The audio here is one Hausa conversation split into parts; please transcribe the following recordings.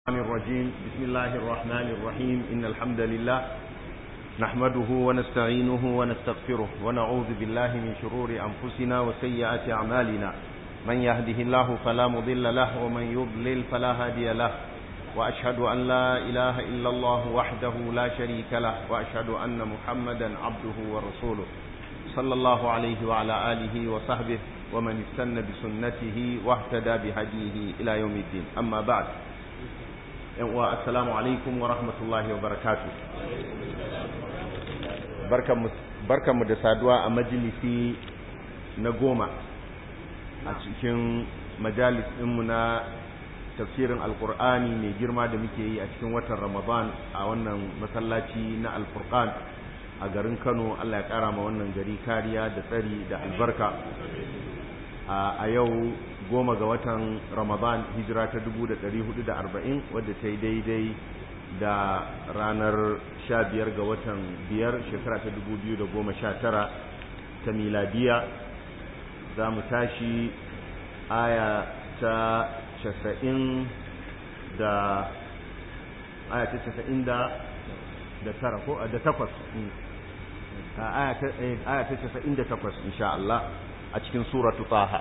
الرجيم بسم الله الرحمن الرحيم إن الحمد لله نحمده ونستعينه ونستغفره ونعوذ بالله من شرور أنفسنا وسيئات أعمالنا من يهده الله فلا مضل له ومن يضلل فلا هادي له وأشهد أن لا إله إلا الله وحده لا شريك له وأشهد أن محمدا عبده ورسوله صلى الله عليه وعلى آله وصحبه ومن استنى بسنته واهتدى بهديه إلى يوم الدين أما بعد السلام عليكم ورحمة الله وبركاته barkanmu da saduwa a majalisi na goma a cikin majalis ɗinmu na tafsirin alkur'ani mai girma da muke yi a cikin watan ramadan a wannan masallaci na alfurqan a garin kano allah ya ƙara ma wannan gari kariya da tsari da albarka a yau goma ga watan ramadan hijira ta 1440 wadda ta yi daidai da ranar 15 ga watan biyar shekara ta 2019 ta miladiya za mu tashi aya ta 90 da aya ta 90 da tara ko da takwas aya ta 98 insha Allah a cikin suratu taha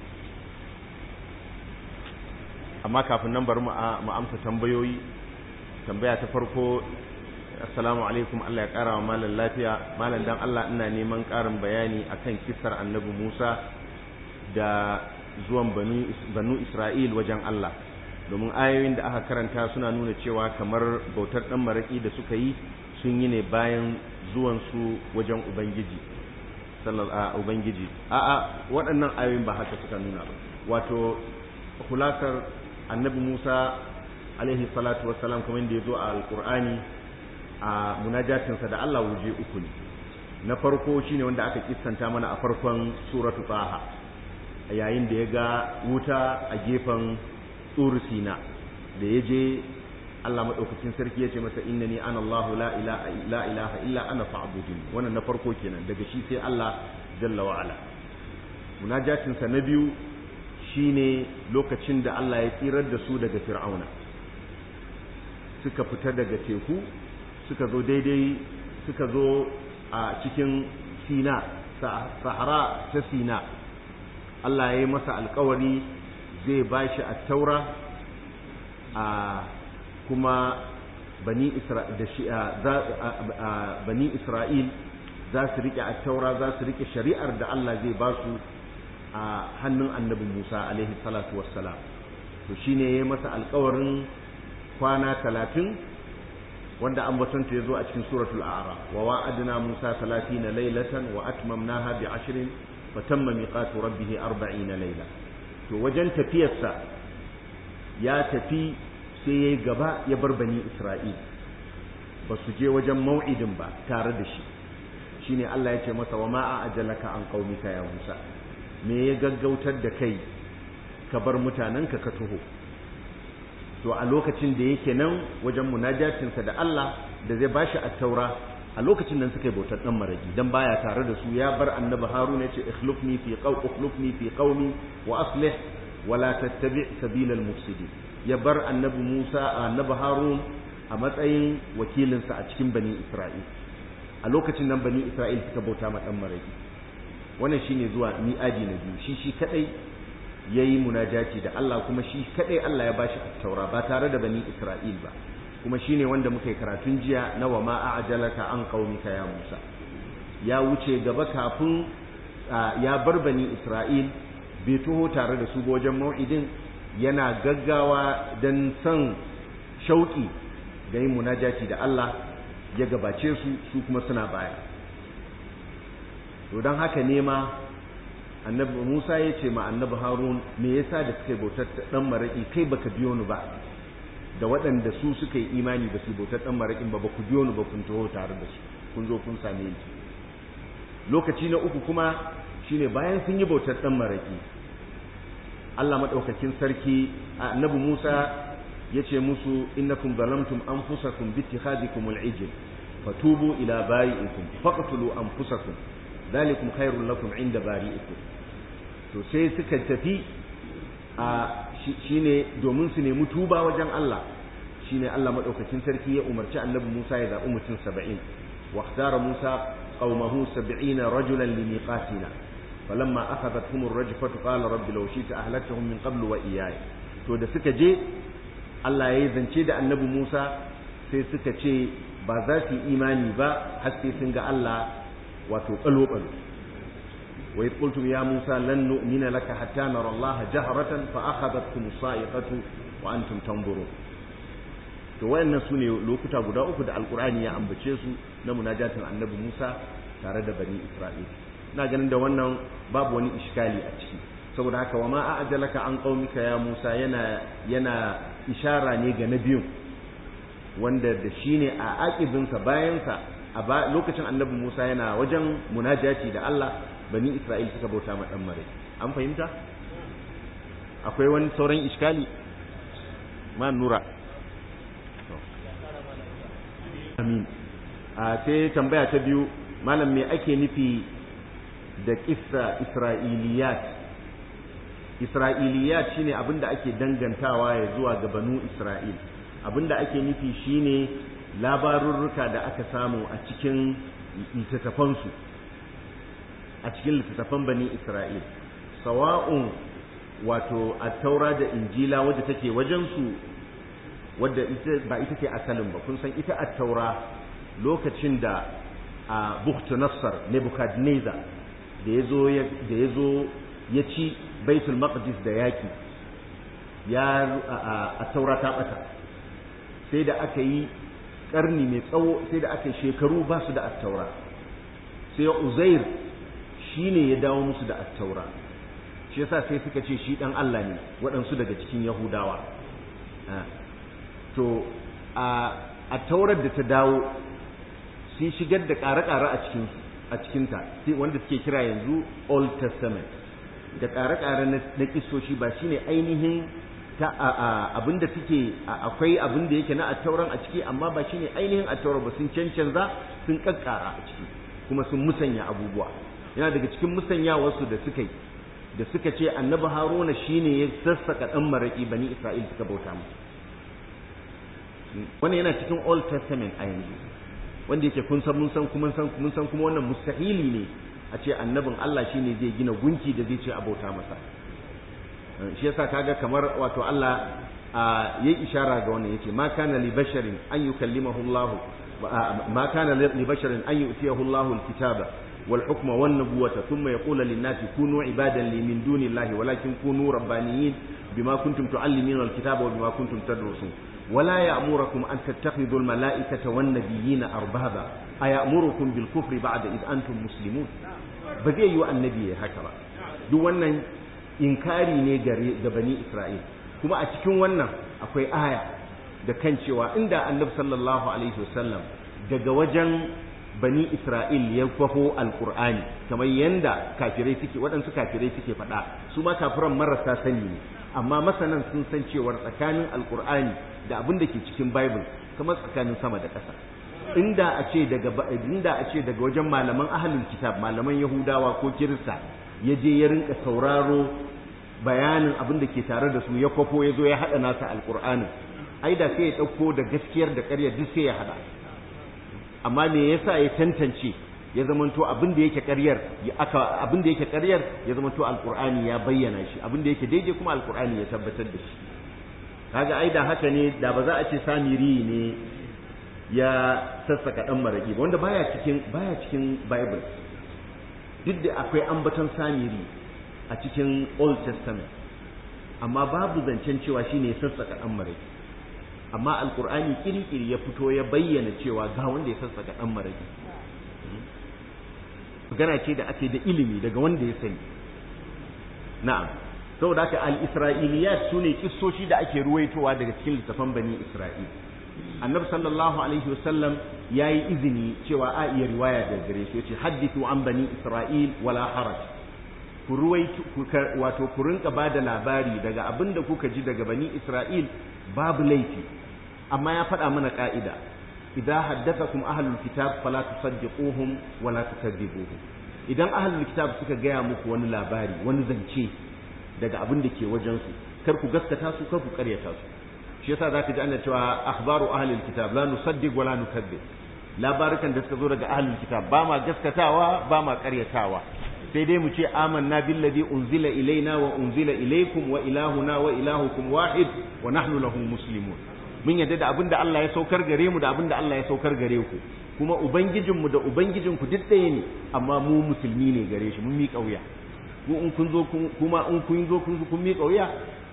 amma kafin nan bari mu amsa tambayoyi tambaya ta farko assalamu alaikum Allah ya kara wa malam lafiya malam dan Allah ina neman karin bayani akan kisar annabi Musa da zuwan banu Isra'il wajen Allah domin ayoyin da aka karanta suna nuna cewa kamar bautar dan maraki da suka yi sun yi ne bayan zuwan su wajen ubangiji sallallahu ubangiji a'a waɗannan ayoyin ba haka suka nuna ba wato hulasar annabi Musa alaihi salatu wassalam kamar da ya zo a alkur'ani a munajatinsa da Allah wuje uku ne na farko shine wanda aka kissanta mana a farkon suratu taha yayin da ya ga wuta a gefen tsuru sina da ya je Allah madaukakin sarki ya ce masa innani ana Allah la ilaha la ilaha illa ana fa'budun wannan na farko kenan daga shi sai Allah jalla wa ala munajatinsa na biyu shine lokacin da Allah ya tsirar da su daga fir'auna suka fita daga teku suka zo daidai suka zo a cikin sina sahara ta sina Allah ya yi masa alkawari zai ba shi a taura a kuma bani isra'il za su riƙe a taura za su riƙe shari'ar da Allah zai ba su a hannun annabi Musa alaihi salatu wassalam to shine yayi masa alƙawarin kwana talatin wanda an batanta yazo a cikin suratul a'raf wa wa'adna Musa 30 laylatan wa atmamnaha bi 'ashrin fa tamma miqatu rabbih 40 layla to wajen tafiyarsa ya tafi sai yayi gaba ya bar bani Isra'il ba su je wajen mau'idin ba tare da shi shine Allah ya ce masa wa ma'a ajalaka an qaumika ya Musa me ya gaggautar da kai ka bar mutanenka ka taho to a lokacin da yake nan wajen munajatinsa da Allah da zai bashi at-taura a lokacin nan suka yi bautar dan maraki dan baya tare da su ya bar annabi haruna yace ikhlufni fi qaw ikhlufni fi qaumi wa aslih wa la tattabi' sabila al-mufsidin ya bar annabi Musa annabi Harun a matsayin wakilinsa a cikin bani Isra'il a lokacin nan bani Isra'il suka bauta ma dan maraki wannan shine zuwa mi'aji na biyu shi shi kadai yayi munajati da Allah kuma shi kadai Allah ya bashi at-taura ba tare da bani Isra'il ba kuma shine wanda muka yi karatun jiya na wa ma a'jalaka an qaumika ya Musa ya wuce gaba kafin ya bar bani Isra'il bai taho tare da su wajen mau'idin yana gaggawa dan son shauki da yin munajati da Allah ya gabace su su kuma suna baya to don haka ne ma annabi Musa ya ce ma annabi Harun me yasa da suka bautar dan maraki kai baka biyo ni ba da waɗanda su suka yi imani ba su bautar dan marakin ba ba ku biyo ni ba kun taho tare da su kun zo kun same ni lokaci na uku kuma shine bayan sun yi bautar dan maraki Allah madaukakin sarki annabi Musa ya ce musu innakum zalamtum anfusakum bi ittikhadikum al-ijl fatubu ila bari'ikum faqtulu anfusakum dhalikum khairul lakum inda bari'ikum to sai suka tafi a shine domin su nemi tuba wajen Allah shine Allah madaukakin sarki ya umarci annabi Musa ya zaɓi mutum 70 wa ikhtara Musa qaumahu 70 rajulan limiqatina falamma akhadathum ar-rajfatu qala rabbi law shi'ta ahlaktahum min qablu wa iyaya to da suka je Allah ya zance da annabi Musa sai suka ce ba za su yi imani ba har sai sun ga Allah wato kalo kalo wa idh qultum ya Musa lan nu'mina laka hatta nara Allah jahratan fa akhadhatkum sa'iqatu wa antum tanzurun to wayannan sune lokuta guda uku da alqur'ani ya ambace su na munajatin annabi Musa tare da bani Isra'il ina ganin da wannan babu wani iskali a ciki saboda haka wa ma a'jalaka an qaumika ya Musa yana yana ishara ne ga nabiyun wanda da shine a aqibinsa bayansa a lokacin annabi Musa yana wajen munajati da Allah bani Isra'il suka bauta ma dan mare an fahimta akwai wani sauran iskali ma nura amin a sai tambaya ta biyu malam me ake nufi da kissa isra'iliyat isra'iliyat shine abinda ake dangantawa ya zuwa ga banu isra'il abinda ake nufi shine labarurruka da aka samu a cikin littattafansu a cikin littattafan bani isra'il sawa'un wato a taura da injila wadda take wajensu wadda ba ita ce asalin ba kun san ita a taura lokacin da a buktu nassar nebukadnezar da ya zo ya ci baitul maqdis da yaki ya a taura ta bata sai da aka yi karni mai tsawo sai da aka yi shekaru ba su da attaura sai uzair shine ya dawo musu da attaura shi yasa sai suka ce shi dan Allah ne waɗansu daga cikin yahudawa to a taurar da ta dawo sun shigar da ƙare-ƙare a cikin a cikinta wanda suke kira yanzu old testament da ƙare-ƙare na kisoshi ba shine ainihin ta abin da suke akwai abin da yake na attauran a ciki amma ba shine ainihin attaura ba sun cancanza sun kakkara a ciki kuma sun musanya abubuwa yana daga cikin musanyawarsu da suka yi da suka ce annabi haruna shine ya sassaka dan maraki bani isra'il suka bauta musu wannan yana cikin old testament a yanzu wanda yake kun san mun san kuma san mun san kuma wannan mustahili ne a ce annabin Allah shine zai gina gunki da zai ce a bauta masa shi yasa kaga kamar wato Allah yayi ishara ga wannan yace ma kana li basharin an yukallimahu Allah ma kana li basharin an yu'tiyahu Allah al-kitaba wal hukma wan nubuwata thumma yaqulu lin-nasi kunu ibadan li min duni Allah walakin kunu rabbaniyin bima kuntum tu'allimuna al-kitaba wa bima kuntum tadrusun ولا يأمركم أن تتخذوا الملائكة والنبيين أربابا أيأمركم بالكفر بعد إذ أنتم مسلمون بزي يو النبي هكذا دو wannan inkari ne gare ga bani Isra'il kuma a cikin wannan akwai aya da kan cewa inda annabi sallallahu alaihi wasallam daga wajen bani Isra'il ya kwafo alqur'ani kamar yanda kafirai suke waɗansu kafirai suke faɗa su ma kafiran marasa sani ne amma masanan sun san cewar tsakanin alqur'ani da abin da ke cikin bible kamar tsakanin sama da ƙasa inda a ce daga inda a ce daga wajen malaman ahlul kitab malaman yahudawa ko kirista ya je ya rinka sauraro bayanin abin da ke tare da su ya kwafo ya zo ya haɗa nasa alƙur'anin ai da sai ya ɗauko da gaskiyar da ƙarya duk sai ya haɗa amma me yasa ya tantance ya zamanto abin da yake ƙaryar aka abin da yake ƙaryar ya zamanto alƙur'ani ya bayyana shi abin da yake daidai kuma alƙur'ani ya tabbatar da shi kaga ai da haka ne da ba za a ce samiri ne ya sassaka dan maraki ba wanda baya cikin baya cikin bible duk da akwai ambaton samiri a cikin old testament amma babu zancen cewa shine ya sassaka dan maraki amma alqur'ani kirkiri ya fito ya bayyana cewa ga wanda ya sassaka dan maraki magana ce da ake da ilimi daga wanda ya sani na'am saboda haka al-isra'iliyat sune kissoshi da ake ruwaitowa daga cikin littafan bani isra'il annabi sallallahu alaihi wasallam yayi izini cewa a iya riwaya daga gare shi yace hadithu an bani isra'il wala haraj ku ruwaito wato ku rinka bada labari daga abinda kuka ji daga bani isra'il babu laifi amma ya faɗa mana ka'ida idan haddathakum ahlul kitab fala tusaddiquhum wala tukadzibuhum idan ahlul kitab suka gaya muku wani labari wani zance daga abin da ke wajensu kar ku gaskata su kar ku karyata su shi yasa zaka ji ana cewa akhbaru ahli alkitab la nusaddiq wa la nukadzib labarukan da suka zo daga ahli alkitab ba ma gaskatawa ba ma ƙaryatawa sai dai mu ce amanna billazi unzila ilaina wa unzila ilaikum wa ilahuna wa ilahukum wahid wa nahnu lahu muslimun mun yadda da abinda Allah ya saukar gare mu da abinda Allah ya saukar gare ku kuma ubangijinmu da ubangijinku duk ɗaya ne amma mu musulmi ne gare shi mun miƙa wuya ku in kun zo kuma in kun zo kun kun miƙa wuya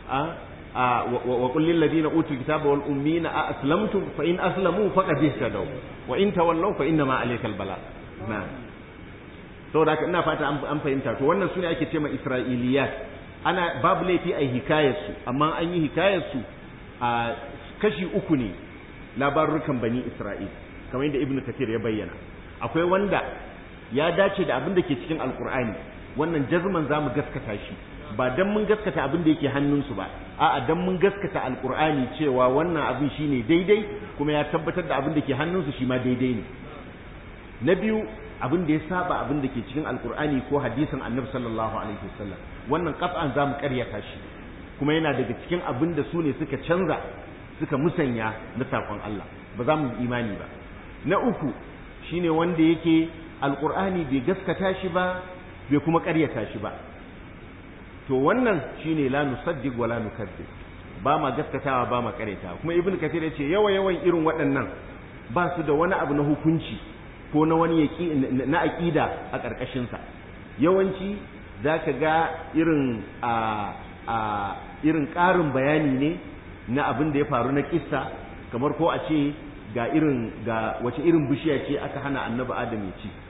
a wa qul lil ladina utul kitaba wal ummina a aslamtum fa in aslamu faqad ihtadaw wa in tawallaw fa inna ma alaykal bala na'am saboda haka ina fata an fahimta to wannan sune ake cewa isra'iliyat ana babu laifi a hikayar su amma an yi hikayar su a kashi uku ne labarukan bani isra'il kamar yadda ibnu kathir ya bayyana akwai wanda ya dace da abin da ke cikin alkur'ani wannan jazman za mu gaskata shi ba dan mun gaskata abin da yake hannunsu ba a'a dan mun gaskata alkur'ani cewa wannan abin shine daidai kuma ya tabbatar da abin da ke hannunsu shi ma daidai ne na biyu abin da ya saba abin da ke cikin alkur'ani ko hadisin annabi sallallahu alaihi wasallam wannan qat'an za mu karyata shi kuma yana daga cikin abin da su ne suka canza suka musanya na sakon Allah ba za mu imani ba na uku shine wanda yake alkur'ani bai gaskata shi ba bai kuma ƙaryata shi ba to wannan shine la nusaddiq wa la nukadzib ba ma gaskatawa ba ma ƙaryatawa kuma ibnu kathir ya ce yawa yawan irin waɗannan ba su da wani abu na hukunci ko na wani yaki na aqida a ƙarƙashin sa yawanci zaka ga irin a a irin ƙarin bayani ne na abin da ya faru na kissa kamar ko a ce ga irin ga wace irin bishiya ce aka hana annabi adam ya ci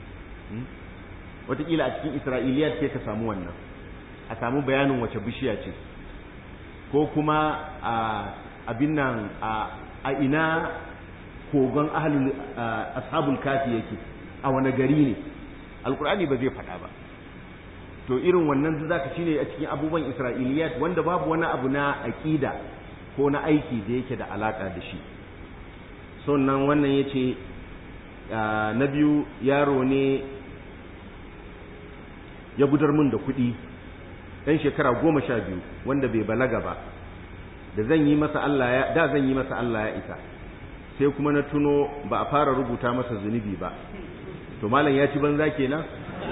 wataƙila a cikin isra'iliyat sai ka samu wannan a samu bayanin wace bishiya ce ko kuma a abin nan a ina kogon ahlul ashabul kafi yake a wani gari ne alkur'ani ba zai faɗa ba to irin wannan zaka shine a cikin abubuwan isra'iliyat wanda babu wani abu na aqida ko na aiki da yake da alaka da shi sannan wannan ya ce na biyu yaro ne ya gudar mun da kuɗi ɗan shekara goma sha biyu wanda bai balaga ba da zan yi masa Allah ya da zan yi masa Allah ya isa sai kuma na tuno ba a fara rubuta masa zunubi ba to malam ya ci banza kenan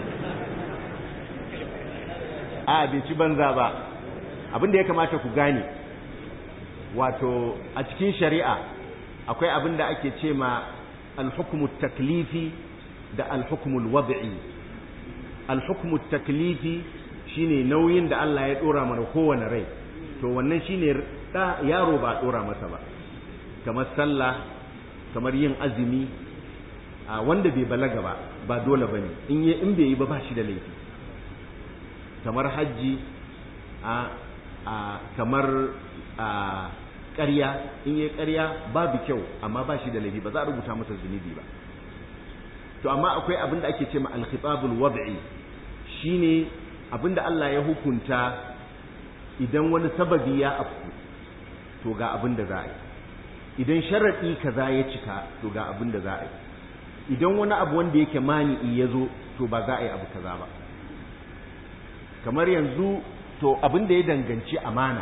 a bai ci banza ba abin da ya kamata ku gane wato a cikin shari'a akwai abin da ake ce ma alhukumu taklifi da alhukumu wad'i alhukumu taklifi shine nauyin da Allah ya dora mana kowane rai to wannan shine da yaro ba dora masa ba kamar sallah kamar yin azumi a wanda bai balaga ba ba dole bane in yi in bai yi ba ba shi da laifi kamar hajji a kamar a ƙarya in yi ƙarya babu kyau amma ba shi da laifi ba za a rubuta masa zunubi ba to amma akwai abin da ake ce ma al-khitabul wad'i shine abin da Allah ya hukunta idan wani sababi ya afku to ga abin da za a yi idan sharaɗi kaza ya cika to ga abin da za a yi idan wani abu wanda yake mani'i ya zo to ba za a yi abu kaza ba kamar yanzu to abin da ya danganci amana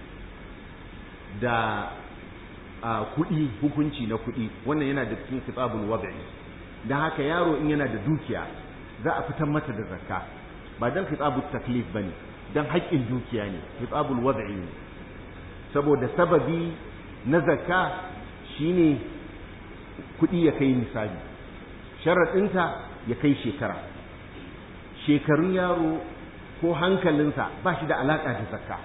da kuɗi hukunci na kuɗi wannan yana da cikin kitabul wad'i dan haka yaro in yana da dukiya za a fitar mata da zakka ba dan kitabul taklif bane dan haƙƙin dukiya ne kitabul wad'i ne saboda sababi na zakka shine kuɗi ya kai misali sharaɗinta ya kai shekara shekarun yaro ko hankalinsa ba shi da alaƙa da zakka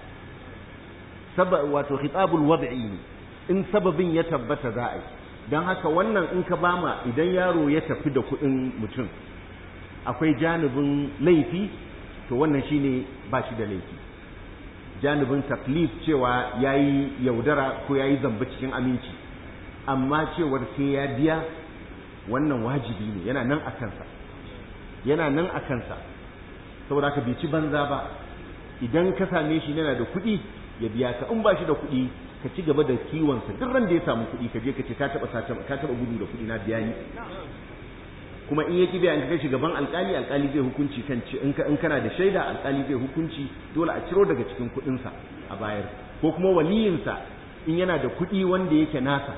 wato khitabul wad'i ne in sababin ya tabbata za a yi don haka wannan in ka bama idan yaro ya tafi da kuɗin mutum akwai janibin laifi to wannan shine ba shi da laifi janibin taklif cewa ya yi yaudara ko ya yi zamba cikin aminci amma cewar sai ya biya wannan wajibi ne yana nan a kansa yana nan a kansa saboda ka bai ci banza ba idan ka same shi yana da kuɗi ya biya ka in ba shi da kuɗi ka ci gaba da kiwonsa duk ran da ya samu kuɗi ka je ka ce ka taɓa ka taɓa gudu da kuɗi na biya ni kuma in yaki biya in ka kai gaban alƙali alƙali zai hukunci kan ci in kana da shaida alƙali zai hukunci dole a ciro daga cikin kuɗinsa a bayar ko kuma waliyinsa in yana da kuɗi wanda yake nasa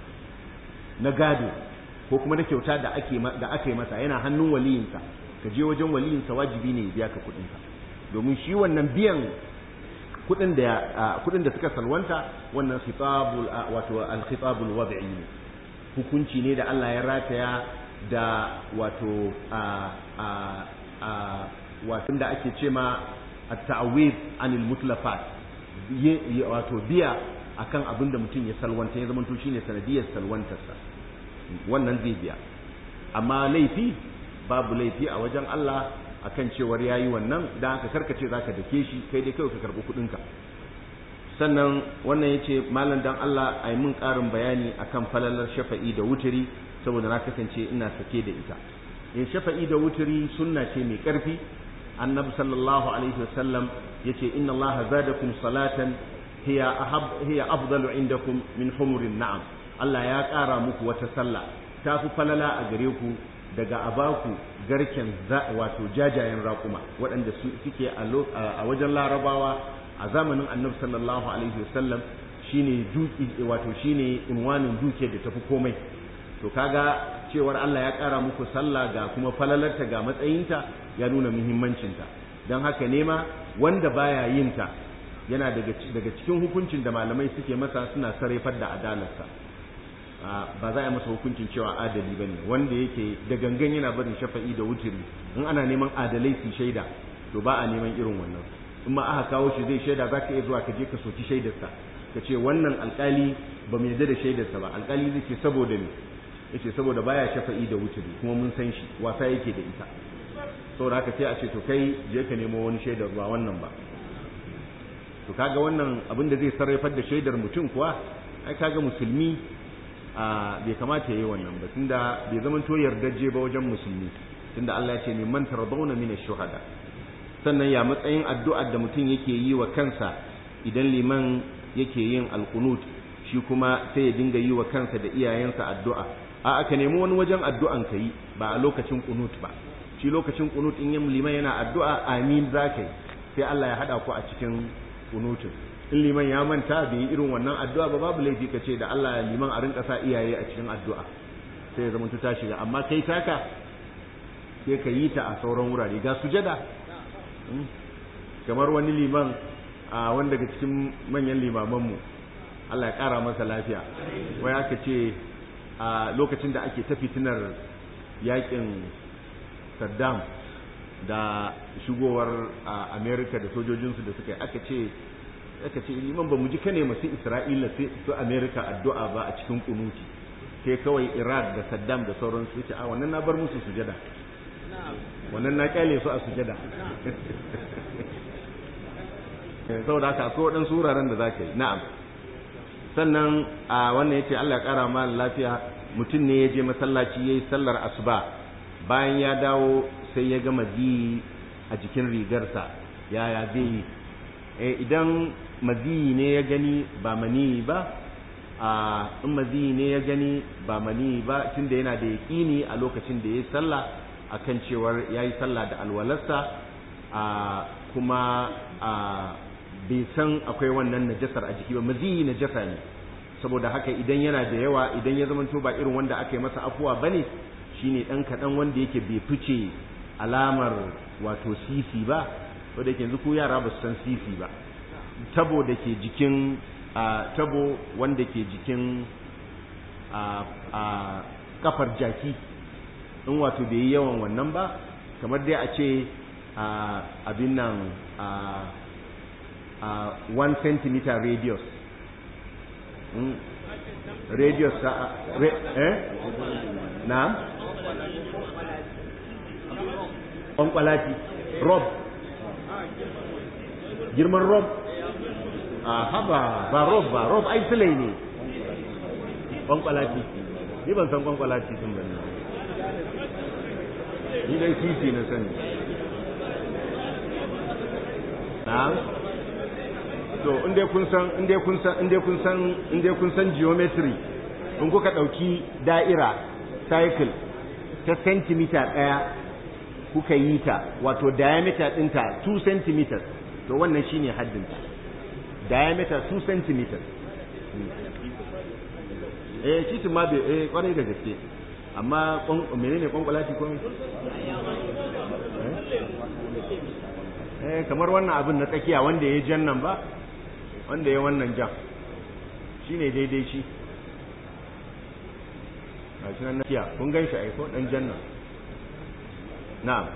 na gado ko kuma na kyauta da ake da aka yi masa yana hannun waliyinsa ka je wajen waliyinsa wajibi ne ya biya ka kuɗinka domin shi wannan biyan kuɗin da kuɗin da suka salwanta wannan khitabul wato al-khitabul wad'i ne hukunci ne da Allah ya rataya da wato a a a wato da ake ce ma at-ta'wid anil mutlafat wato biya akan abin da mutum ya salwanta ya zamanto shine sanadiyar salwantarsa wannan zai biya amma laifi babu laifi a wajen Allah akan cewar yayi wannan dan haka karkace zaka dake shi kai dai kai ka karbi kudin ka sannan wannan yace malam dan Allah ai mun karin bayani akan falalar shafa'i da wuturi saboda na kasance ina sake da ita in shafa'i da wuturi sunna ce mai karfi annabi sallallahu alaihi wasallam yace inna allaha zadakum salatan hiya ahab hiya afdalu indakum min humurin na'am Allah ya ƙara muku wata sallah ta fi falala a gare ku daga abaku garken wato jajayen raƙuma waɗanda suke a wajen larabawa a zamanin annabi sallallahu alaihi wasallam shine duki wato shine inwanin duke da tafi komai to kaga cewar Allah ya ƙara muku sallah ga kuma falalarta ga matsayinta ya nuna muhimmancinta don haka nema wanda baya yin ta yana daga cikin hukuncin da malamai suke masa suna sarrafar da adalarsa ba za a yi masa hukuncin cewa adali ba ne wanda yake da gangan yana barin shafa'i da wutiri in ana neman adalai su shaida to ba a neman irin wannan in ma aka kawo shi zai shaida za ka iya zuwa ka je ka soki shaidarsa ka ce wannan alkali ba mu yarda da shaidarsa ba alkali zai ce saboda me yace saboda baya shafa'i da wutiri kuma mun san shi wasa yake da ita saboda haka sai a ce to kai je ka nemo wani shaidar ba wannan ba to kaga wannan abin da zai sarrafar da shaidar mutum kuwa ai kaga musulmi a bai kamata yayi wannan ba tunda bai zama to yardaje ba wajen musulmi tunda Allah ya ce min man tardawna min ash-shuhada sannan ya matsayin addu'ar da mutum yake yi wa kansa idan liman yake yin alqunut shi kuma sai ya dinga yi wa kansa da iyayensa addu'a a aka nemi wani wajen addu'an ka yi ba a lokacin qunut ba shi lokacin qunut in yin liman yana addu'a amin zakai sai Allah ya hada ku a cikin kunutin in liman ya manta bai yi irin wannan addu'a ba babu laifi ka ce da Allah liman a rinka sa iyaye a cikin addu'a sai ya zama ta shiga amma kai taka sai ka yi ta a sauran wurare ga sujada kamar wani liman a wanda daga cikin manyan limamanmu Allah ya kara masa lafiya wai aka ce a lokacin da ake ta fitinar yakin Saddam da shigowar Amerika da sojojinsu da suka yi aka ce aka ce liman ba mu ji kane masu Isra'ila sai su Amerika addu'a ba a cikin kunuti sai kawai Iraq da Saddam da sauran su ce a wannan na bar musu sujada wannan na kyale su a sujada saboda haka akwai waɗansu wuraren da za ka yi na'am sannan a wannan yace Allah ya ƙara ma lafiya mutum ne ya je masallaci yayi sallar asuba bayan ya dawo sai ya ga maziyi a jikin rigarsa yaya zai yi eh idan maziyi ne ya gani ba mani ba a in maziyi ne ya gani ba mani ba tunda yana da yaƙini a lokacin da ya yi sallah akan cewar ya yi sallah da alwalarsa a kuma a bai san akwai wannan najasar a jiki ba maziyi najasa ne saboda haka idan yana da yawa idan ya zamanto ba irin wanda aka yi masa afuwa bane shine dan kaɗan wanda yake bai fice alamar wato sisi ba wanda yake yanzu ko yara ba su san sisi ba tabo da ke jikin tabo wanda ke jikin a kafar jaki in wato bai yi yawan wannan ba kamar dai a ce abin nan a 1 cm radius radius sa re, eh na kwankwalati rob girman rob a haba ba rob ba rob ai silai ne kwankwalati ni ban san kwankwalati sun bane ni dai titi na sani na'am to inda kun san inda kun san inda kun san inda kun san geometry in kuka dauki da'ira cycle ta centimeter daya kuka yi ta wato diameter dinta 2 centimeters to wannan shine haddinta diameter 2 centimeters eh titin ma bai eh kwarai da gaske amma menene kwankwalati ko eh kamar wannan abin na tsakiya wanda ya jan nan ba wanda ya wannan jan shine daidai shi a shi nan tsakiya kun gan shi aiko dan jan nan na'am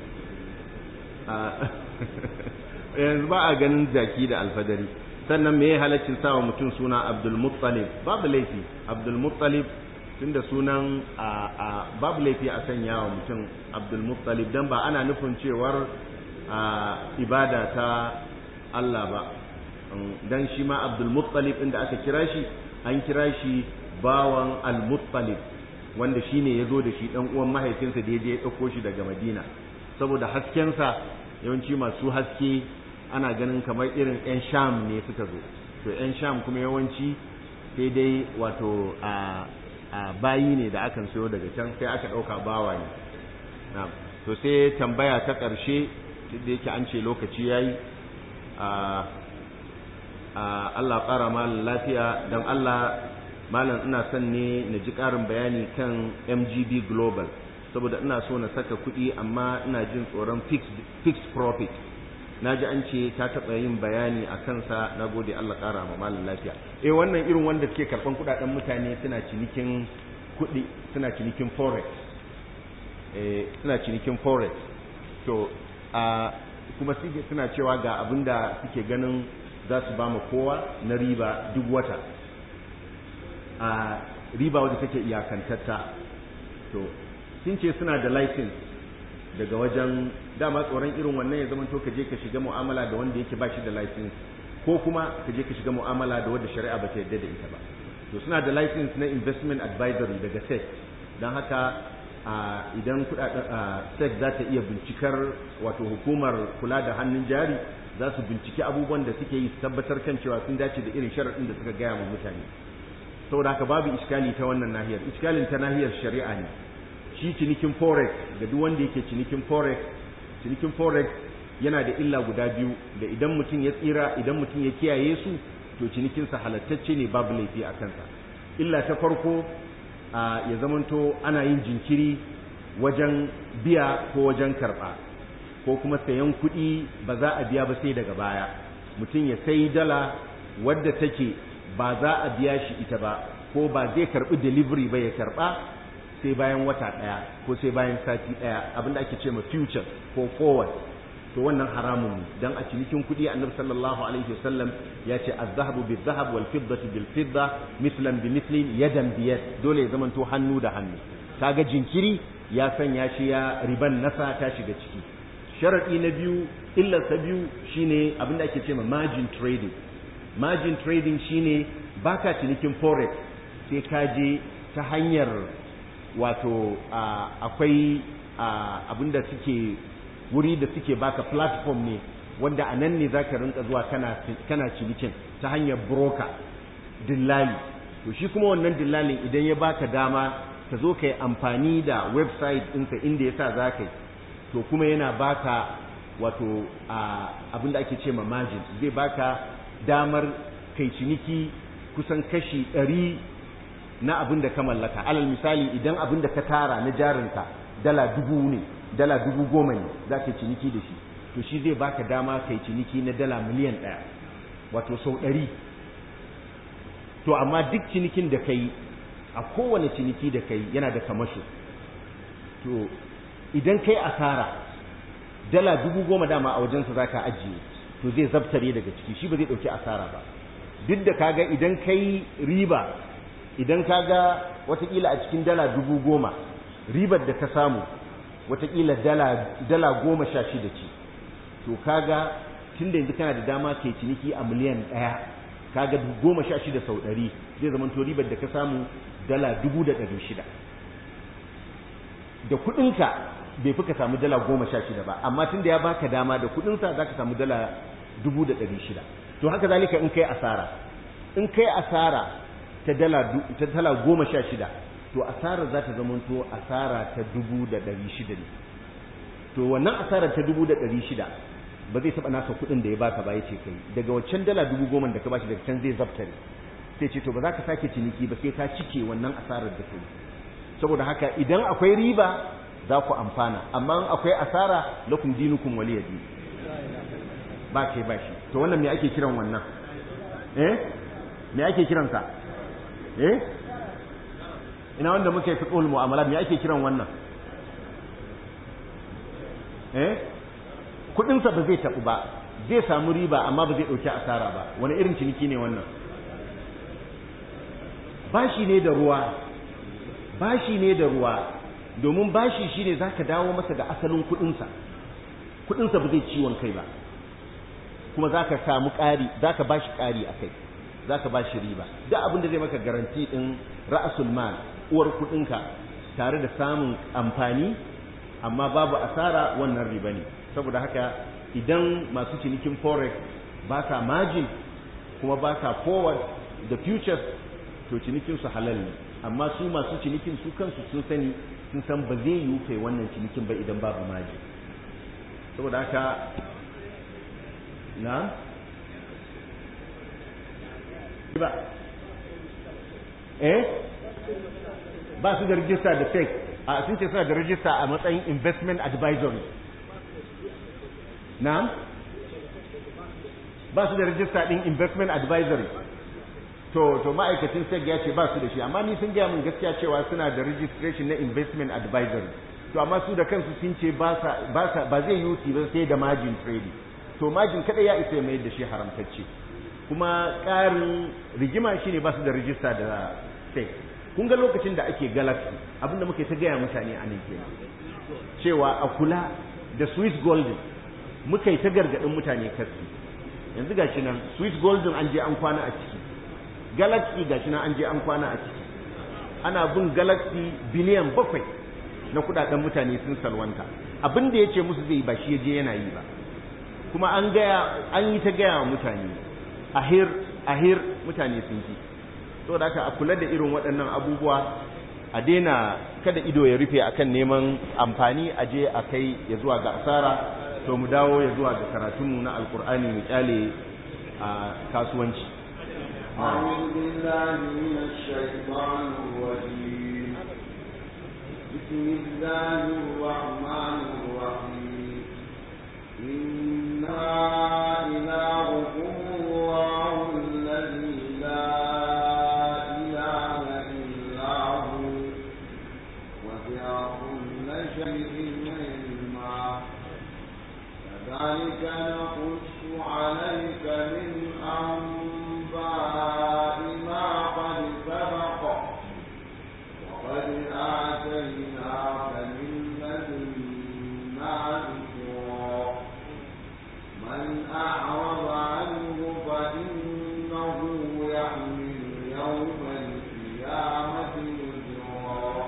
yanzu ba a ganin jaki da alfadari sannan me ya halaccin sawa mutum suna abdul muttalib babu laifi abdul muttalib tunda sunan babu laifi a sanya wa mutum abdul muttalib dan ba ana nufin cewar ibada ta Allah ba dan shi ma abdul muttalib inda aka kira shi an kira shi bawan al muttalib wanda shine ya zo da shi dan uwan mahaifinsa da ya je ya ɗauko shi daga madina saboda haskensa yawanci masu haske ana ganin kamar irin 'yan sham ne suka zo to 'yan sham kuma yawanci sai dai wato a bayi ne da akan sayo daga can sai aka ɗauka bawa ne to sai tambaya ta ƙarshe da yake an ce lokaci ya yi Allah ƙara malam lafiya don Allah malam ina son ne na ji ƙarin bayani kan mgb global saboda ina so na saka kuɗi amma ina jin tsoron fixed profit na ji an ce ta taɓa yin bayani a kansa na gode Allah ƙara ma malam lafiya eh wannan irin wanda suke karɓan kuɗaɗen mutane suna cinikin kuɗi suna cinikin forex eh suna cinikin forex to a kuma suke suna cewa ga abin da suke ganin za su ba ma kowa na riba duk wata a riba wadda take iyakantatta to sun ce suna da license daga wajen dama tsoron irin wannan ya zama to ka je ka shiga mu'amala da wanda yake ba shi da license ko kuma ka je ka shiga mu'amala da wanda shari'a ba ta yarda da ita ba to suna da license na investment advisory daga SEC don haka idan kudaden SEC za ta iya bincikar wato hukumar kula da hannun jari za su binciki abubuwan da suke yi su tabbatar kan cewa sun dace da irin sharaɗin da suka gaya wa mutane saboda haka babu iskali ta wannan nahiyar iskalin ta nahiyar shari'a ne shi cinikin forex ga duk wanda yake cinikin forex cinikin forex yana da illa guda biyu da idan mutum ya tsira idan mutum ya kiyaye su to cinikinsa halattacce ne babu laifi a kansa illa ta farko ya zamanto ana yin jinkiri wajen biya ko wajen karɓa ko kuma sayan kuɗi ba za a biya ba sai daga baya mutum ya sai dala wadda take ba za a biya shi ita ba ko ba zai karɓi delivery ba ya karɓa sai bayan wata ɗaya ko sai bayan sati ɗaya abinda ake ce ma future ko forward to wannan haramun ne dan a cinikin kuɗi annabi sallallahu alaihi wasallam ya ce az-zahabu bil-zahab wal fiddatu bil fidda mithlan bi mithlin yadan bi yad dole ya zamanto hannu da hannu kaga jinkiri ya sanya shi ya riban nasa ta shiga ciki sharadi na biyu illar ta biyu shine abinda ake ce ma margin trading margin trading shine baka cinikin forex sai ka je ta hanyar wato akwai abinda suke wuri da suke baka platform ne wanda a nan ne zaka rinka zuwa kana kana cinikin ta hanyar broker dillali to shi kuma wannan dillalin idan ya baka dama ka zo ka yi amfani da website ɗinsa inda ya sa za ka yi to kuma yana baka wato abin da ake ce ma margin zai baka damar kai ciniki kusan kashi ɗari na abin da ka mallaka alal misali idan abin da ka tara na jarinka dala dubu ne dala dubu goma ne za ka ciniki da shi to shi zai baka dama kai ciniki na dala miliyan ɗaya wato sau ɗari to amma duk cinikin da kai a kowane ciniki da kai yana da kamasho to idan kai asara dala dubu goma dama a wajensa za ka ajiye to zai zabtare daga ciki shi ba zai ɗauki asara ba duk da kaga idan kai riba idan kaga watakila a cikin dala dubu goma ribar da ka samu watakila dala, dala goma sha shida ce to kaga tun da yanzu kana da dama ke ciniki a miliyan ɗaya kaga goma sha shida sau ɗari zai zama to ribar da ka samu dala dubu da ɗari shida da kuɗinka bai fi ka samu dala goma sha shida ba amma tun da ya baka dama da kuɗinsa za ka samu dala dubu da ɗari shida to haka zalika in kai asara in kai asara ta dala ta dala goma sha shida to asarar za ta zamanto asara ta dubu da ɗari shida ne to wannan asarar ta dubu da ɗari shida ba zai taɓa naka kuɗin da ya baka ba ya ce kai daga waccan dala dubu goma da ka bashi daga can zai zaftare sai ce to ba za ka sake ciniki ba sai ka cike wannan asarar da kai saboda haka idan akwai riba za ku amfana amma in akwai asara lakum dinukum waliyadi ba kai ba shi to wannan me ake kiran wannan eh me ake kiransa eh ina wanda muka yi fiqhul mu'amalat me ake kiran wannan eh kudin sa ba zai tabu ba zai samu riba amma ba zai dauki asara ba wani irin ciniki ne wannan bashi ne da ruwa bashi ne da ruwa domin bashi shine zaka dawo masa da asalin kudin sa kudin sa ba zai ciwon kai ba kuma zaka samu ƙari zaka bashi ƙari akai zaka bashi riba duk abin da zai maka garanti din ra'asul mal uwar kudinka tare da samun amfani amma babu asara wannan riba ne saboda haka idan masu cinikin forex ba sa margin kuma ba sa forward da futures to cinikin su halal ne amma su masu cinikin su kansu sun sani sun san ba zai yiwu kai wannan cinikin ba idan babu margin saboda haka na ba eh ba su da rijista da fake a sun ce suna da rijista a matsayin investment advisory na ba su da rijista din investment advisory to to ma'aikacin sec ya ce ba su da shi amma ni sun gaya mun gaskiya cewa suna da registration na investment advisory to amma su da kansu sun ce ba sa ba sa ba zai yi ba sai da margin trading to margin kada ya isa mai da shi haramtacce kuma ƙarin rigima shine ba su da rijista da sec kun ga lokacin da ake galaxy abinda muke ta gaya mutane a nan kenan cewa a kula da swiss golden muka yi ta gargaɗin mutane kasi yanzu ga shi nan swiss golden an je an kwana a ciki galaxy ga shi nan an je an kwana a ciki ana bin galaxy biliyan bakwai na kudaden mutane sun salwanta abin da ya ce musu zai ba shi ya je yana yi ba kuma an gaya an yi ta gaya wa mutane ahir ahir mutane sun ji saboda haka a kula da irin waɗannan abubuwa a daina kada ido ya rufe akan neman amfani a je a kai ya zuwa ga asara to mu dawo ya zuwa ga karatunmu na alkur'ani mu kyale a kasuwanci أعوذ بالله من الشيطان الرجيم بسم الله الرحمن الرحيم إنا إلهكم الله الذي لا إله إلا هو وسع كل شيء علما كذلك نقص عليك من أنباء ما قد سبق وقد آتيناك من لدنا ذكرا من أعرض عنه فإنه يحمل يوم القيامة وزرا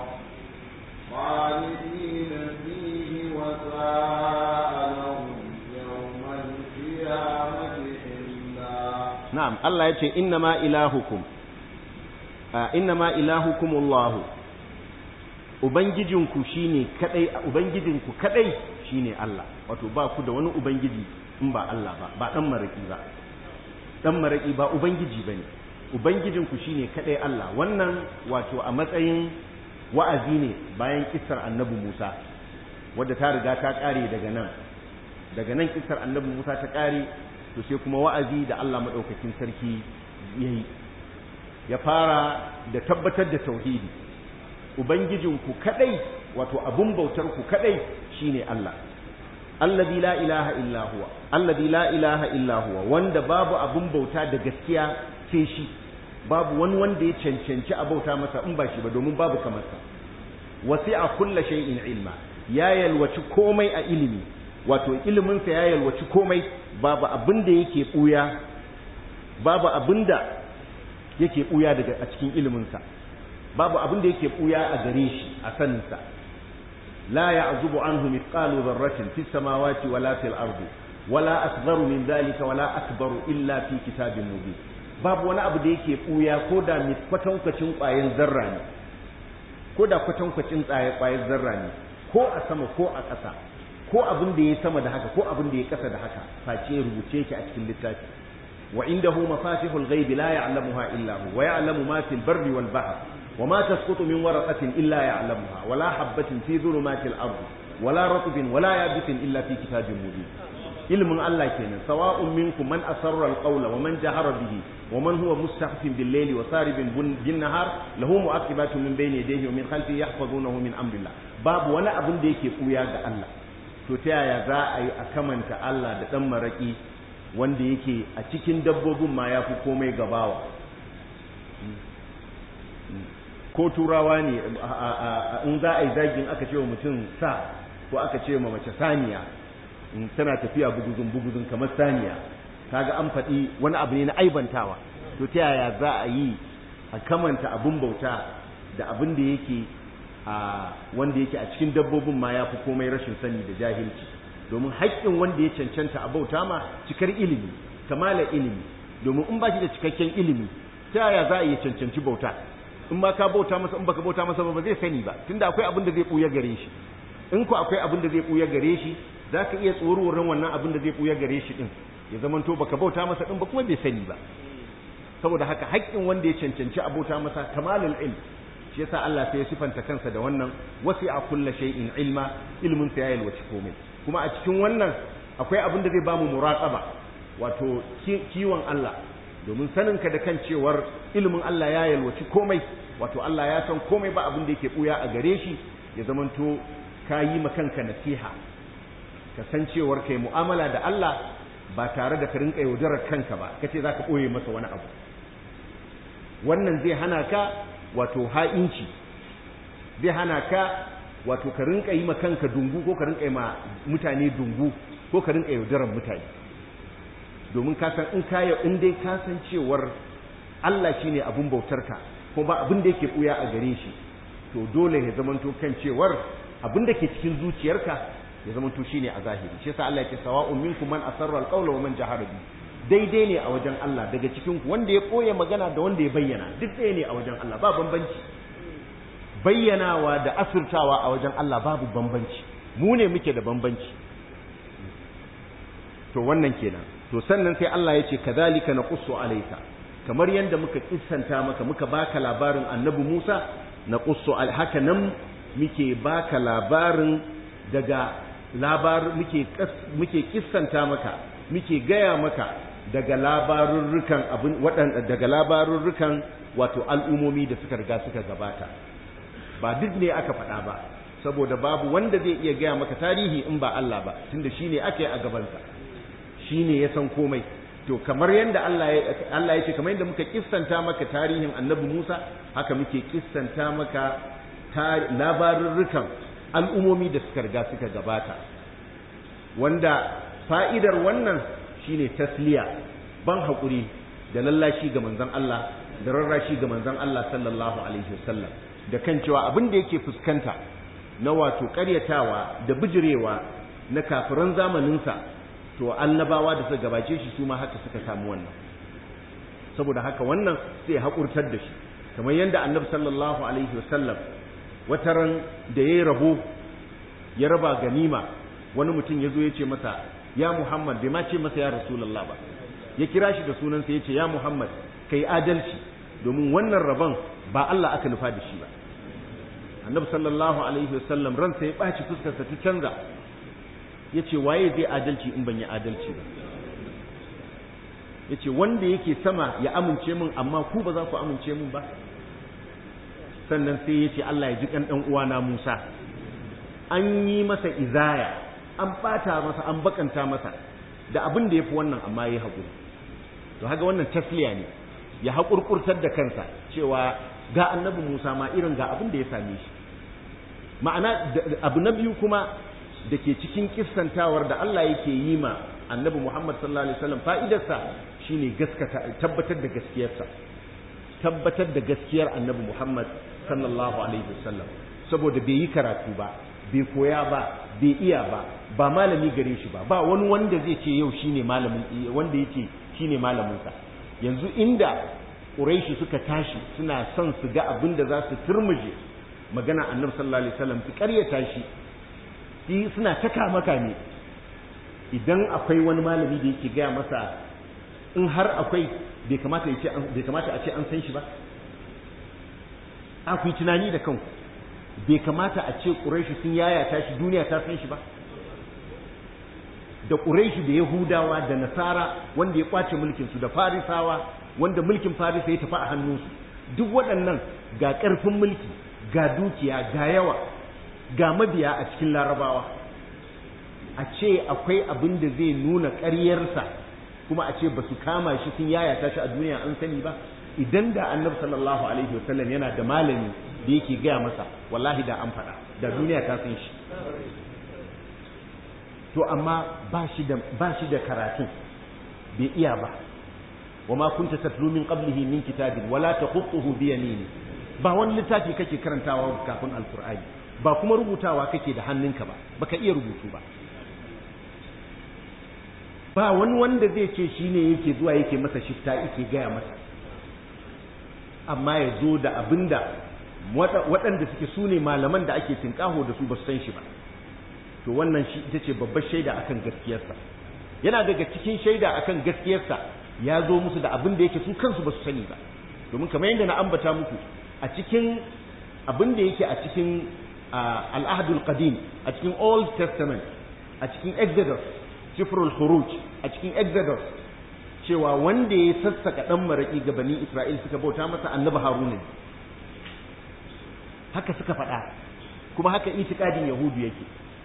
خالدين فيه وساء لهم يوم القيامة إلا na'am Allah ya ce innama ilahukum a innama ilahukum Allah ubangijinku shine kadai ubangijinku kadai shine Allah wato ba ku da wani ubangiji in ba Allah ba ba dan maraki ba dan maraki ba ubangiji bane ubangijinku shine kadai Allah wannan wato a matsayin wa'azi ne bayan kissar annabi Musa wadda ta riga ta kare daga nan daga nan kissar annabi Musa ta kare to sai kuma wa'azi da Allah madaukakin sarki yayi ya fara da tabbatar da tauhidi ubangijinku kadai wato abun bautar ku kadai shine Allah alladhi la ilaha illa huwa alladhi la ilaha illa huwa wanda babu abun bauta da gaskiya sai shi babu wani wanda ya cancanci a bauta masa in ba shi ba domin babu kamar sa wasi'a kulla shay'in ilma ya yalwaci komai a ilimi wato ilimin sa ya yalwaci komai babu abin da yake buya babu abin da yake buya daga a cikin ilimin sa babu abin da yake buya a gare shi a sanin sa la ya'zubu anhu mithqalu dharratin fis samawati wala fil ardi wala asgharu min dhalika wala akbaru illa fi kitabin mubin babu wani abu da yake buya ko da kwatankwacin ƙwayan zarra ne ko da kwatankwacin ƙwayar zarra ne ko a sama ko a ƙasa ko abin da ya sama da haka ko abin da ya ƙasa da haka face rubuce ki a cikin littafi wa indahu mafatihul ghaibi la ya'lamuha illa hu wa ya'lamu ma fil barri wal bahr wa ma tasqutu min waraqatin illa ya'lamuha wa la habatin fi dhulumatil ardi wa la ratbin wa la yabisin illa fi kitabin mubin ilmin Allah kenan sawa'un minkum man asarra al-qawla wa man jahara bihi wa man huwa mustahfin bil layli wa saribin bin nahar lahu mu'aqibatun min bayni yadayhi wa min khalfihi yahfazunahu min amrillah babu wani abin da yake kuya ga Allah to ta yaya za a yi a kamanta Allah da dan maraki wanda yake a cikin dabbobin ma yafi komai gabawa ko turawa ne in za a yi zagin aka ce wa mutum sa ko aka ce wa mace saniya tana tafiya buguzun buguzun kamar saniya kaga an faɗi wani abu ne na aibantawa to ta yaya za a yi a kamanta abun bauta da abin da yake a wanda yake a cikin dabbobin ma ya fi komai rashin sani da jahilci domin haƙƙin wanda ya cancanta a bauta ma cikar ilimi kamala ilimi domin in ba shi da cikakken ilimi ta yaya za a iya cancanci bauta in ma ka bauta masa in baka bauta masa ba zai sani ba tunda akwai abin da zai ɓuya gare shi in ko akwai abin da zai ɓuya gare shi za ka iya tsororin wannan abin da zai ɓuya gare shi ɗin ya zama to baka bauta masa ɗin ba kuma bai sani ba saboda haka haƙƙin wanda ya cancanci a bauta masa kamalul ilm shi yasa Allah sai ya sifanta kansa da wannan wasi'a kullu shay'in ilma ilmin sa ya yalwaci komai kuma a cikin wannan akwai abin da zai bamu muraqaba wato kiwon Allah domin sanin ka da kan cewar ilimin Allah ya yalwaci komai wato Allah ya san komai ba abin da yake buya a gare shi ya zamanto ka yi ma kanka nasiha ka san cewar kai mu'amala da Allah ba tare da ka rinka yaudarar kanka ba kace zaka boye masa wani abu wannan zai hana ka wato ha'inci zai hana ka wato ka rinka yi ma kanka dungu ko ka rinka yi ma mutane dungu ko ka rinka yaudarar mutane domin ka san in ka in dai ka san cewar Allah shine abun bautarka ko ba abin da yake buya a gare shi to dole ya zamanto kan cewar abin da ke cikin zuciyarka ya zamanto shine a zahiri shi yasa Allah ya ce sawa'un minkum man asarra alqawla wa man jahara bi daidai ne a wajen Allah daga cikin ku wanda ya koya magana da wanda ya bayyana duk ɗaya ne a wajen Allah ba bambanci bayyanawa da asirtawa a wajen Allah babu bambanci mu ne muke da bambanci to wannan kenan to sannan sai Allah ya ce kadhalika naqussu alayka kamar yadda muka kissanta maka muka baka labarin annabi Musa naqussu haka nan muke baka labarin daga labar muke muke kissanta maka muke gaya maka daga labarurrukan abin waɗanda daga labarurrukan wato al'umomi da suka riga suka gabata ba duk ne aka faɗa ba saboda babu wanda zai iya gaya maka tarihi in ba Allah ba tunda shine ake a gabansa shine ya san komai to kamar yadda Allah ya Allah ya ce kamar yadda muka kissanta maka tarihin Annabi Musa haka muke kissanta maka labarurrukan al'umomi da suka riga suka gabata wanda fa'idar wannan shine tasliya ban haƙuri da lallashi ga manzon Allah da rarrashi ga manzon Allah sallallahu alaihi wasallam da kan cewa abin da yake fuskanta na wato ƙaryatawa da bijirewa na kafiran zamaninsa to annabawa da suka gabace shi su ma haka suka samu wannan saboda haka wannan sai haƙurtar da shi kamar yadda annabi sallallahu alaihi wasallam wataran da yayi rabo ya raba ganima wani mutum ya zo ya ce masa ya Muhammad bai ma ce masa ya Rasulullah ba ya kira shi da sunansa ya ce ya Muhammad kai adalci domin wannan rabon ba Allah aka nufa da shi ba annabi sallallahu alaihi wasallam ransa ya ɓaci fuskarsa ta canza ya ce waye zai adalci in ban yi adalci ba ya ce wanda yake sama ya amince min amma ku ba za ku amince min ba sannan sai ya ce Allah ya ji kan ɗan uwana Musa an yi masa izaya an ɓata masa an bakanta masa da abin da ya fi wannan amma ya yi haƙuri to haka wannan tasliya ne ya haƙurƙurtar da kansa cewa ga annabi Musa ma irin ga abin da ya same shi ma'ana abu na biyu kuma da ke cikin kissantawar da Allah yake yi ma annabi Muhammad sallallahu alaihi wasallam fa'idarsa shine gaskata tabbatar da gaskiyarsa tabbatar da gaskiyar annabi Muhammad sallallahu alaihi wasallam saboda bai yi karatu ba bai koya ba bai iya ba ba malami gare shi ba ba wani wanda zai ce yau shine malamin wanda yake shine malamin sa yanzu inda Quraishi suka tashi suna son su ga abin da za su turmuje magana annabi sallallahu alaihi wasallam su karyata shi shi suna taka maka ne idan akwai wani malami da yake gaya masa in har akwai bai kamata bai kamata a ce an san shi ba a ku yi tunani da kanku bai kamata a ce ƙuraishi sun yayata shi duniya ta san shi ba da ƙuraishi da yahudawa da nasara wanda ya ƙwace mulkinsu da farisawa wanda mulkin farisa ya tafi a hannunsu duk waɗannan ga ƙarfin mulki ga dukiya ga yawa ga mabiya a cikin larabawa a ce akwai abin da zai nuna ƙaryarsa kuma a ce ba su kama shi sun yayata shi a duniya an sani ba idan da annabi sallallahu alaihi wasallam yana da malami da yake gaya masa wallahi da an faɗa da duniya ta san shi to amma ba shi da ba shi da karatun bai iya ba wa ma kunta tatlu min qablihi min kitabin wala taqutuhu bi yamini ba wani littafi kake karantawa kafin alqur'ani ba kuma rubutawa kake da hannunka ba baka iya rubutu ba ba wani wanda zai ce shine yake zuwa yake masa shifta yake gaya masa amma ya zo da abinda waɗanda suke su ne malaman da ake tinkaho da su ba su san shi ba to wannan shi ita ce babbar shaida akan gaskiyarsa yana daga cikin shaida akan gaskiyarsa ya zo musu da abin da yake su kansu ba su sani ba domin kamar yadda na ambata muku a cikin abin da yake a cikin al'ahadul qadim a cikin old testament a cikin exodus sifrul khuruj a cikin exodus cewa wanda ya sassaka dan maraki ga bani isra'il suka bauta masa annabi haruna haka suka faɗa kuma haka itikadin yahudu yake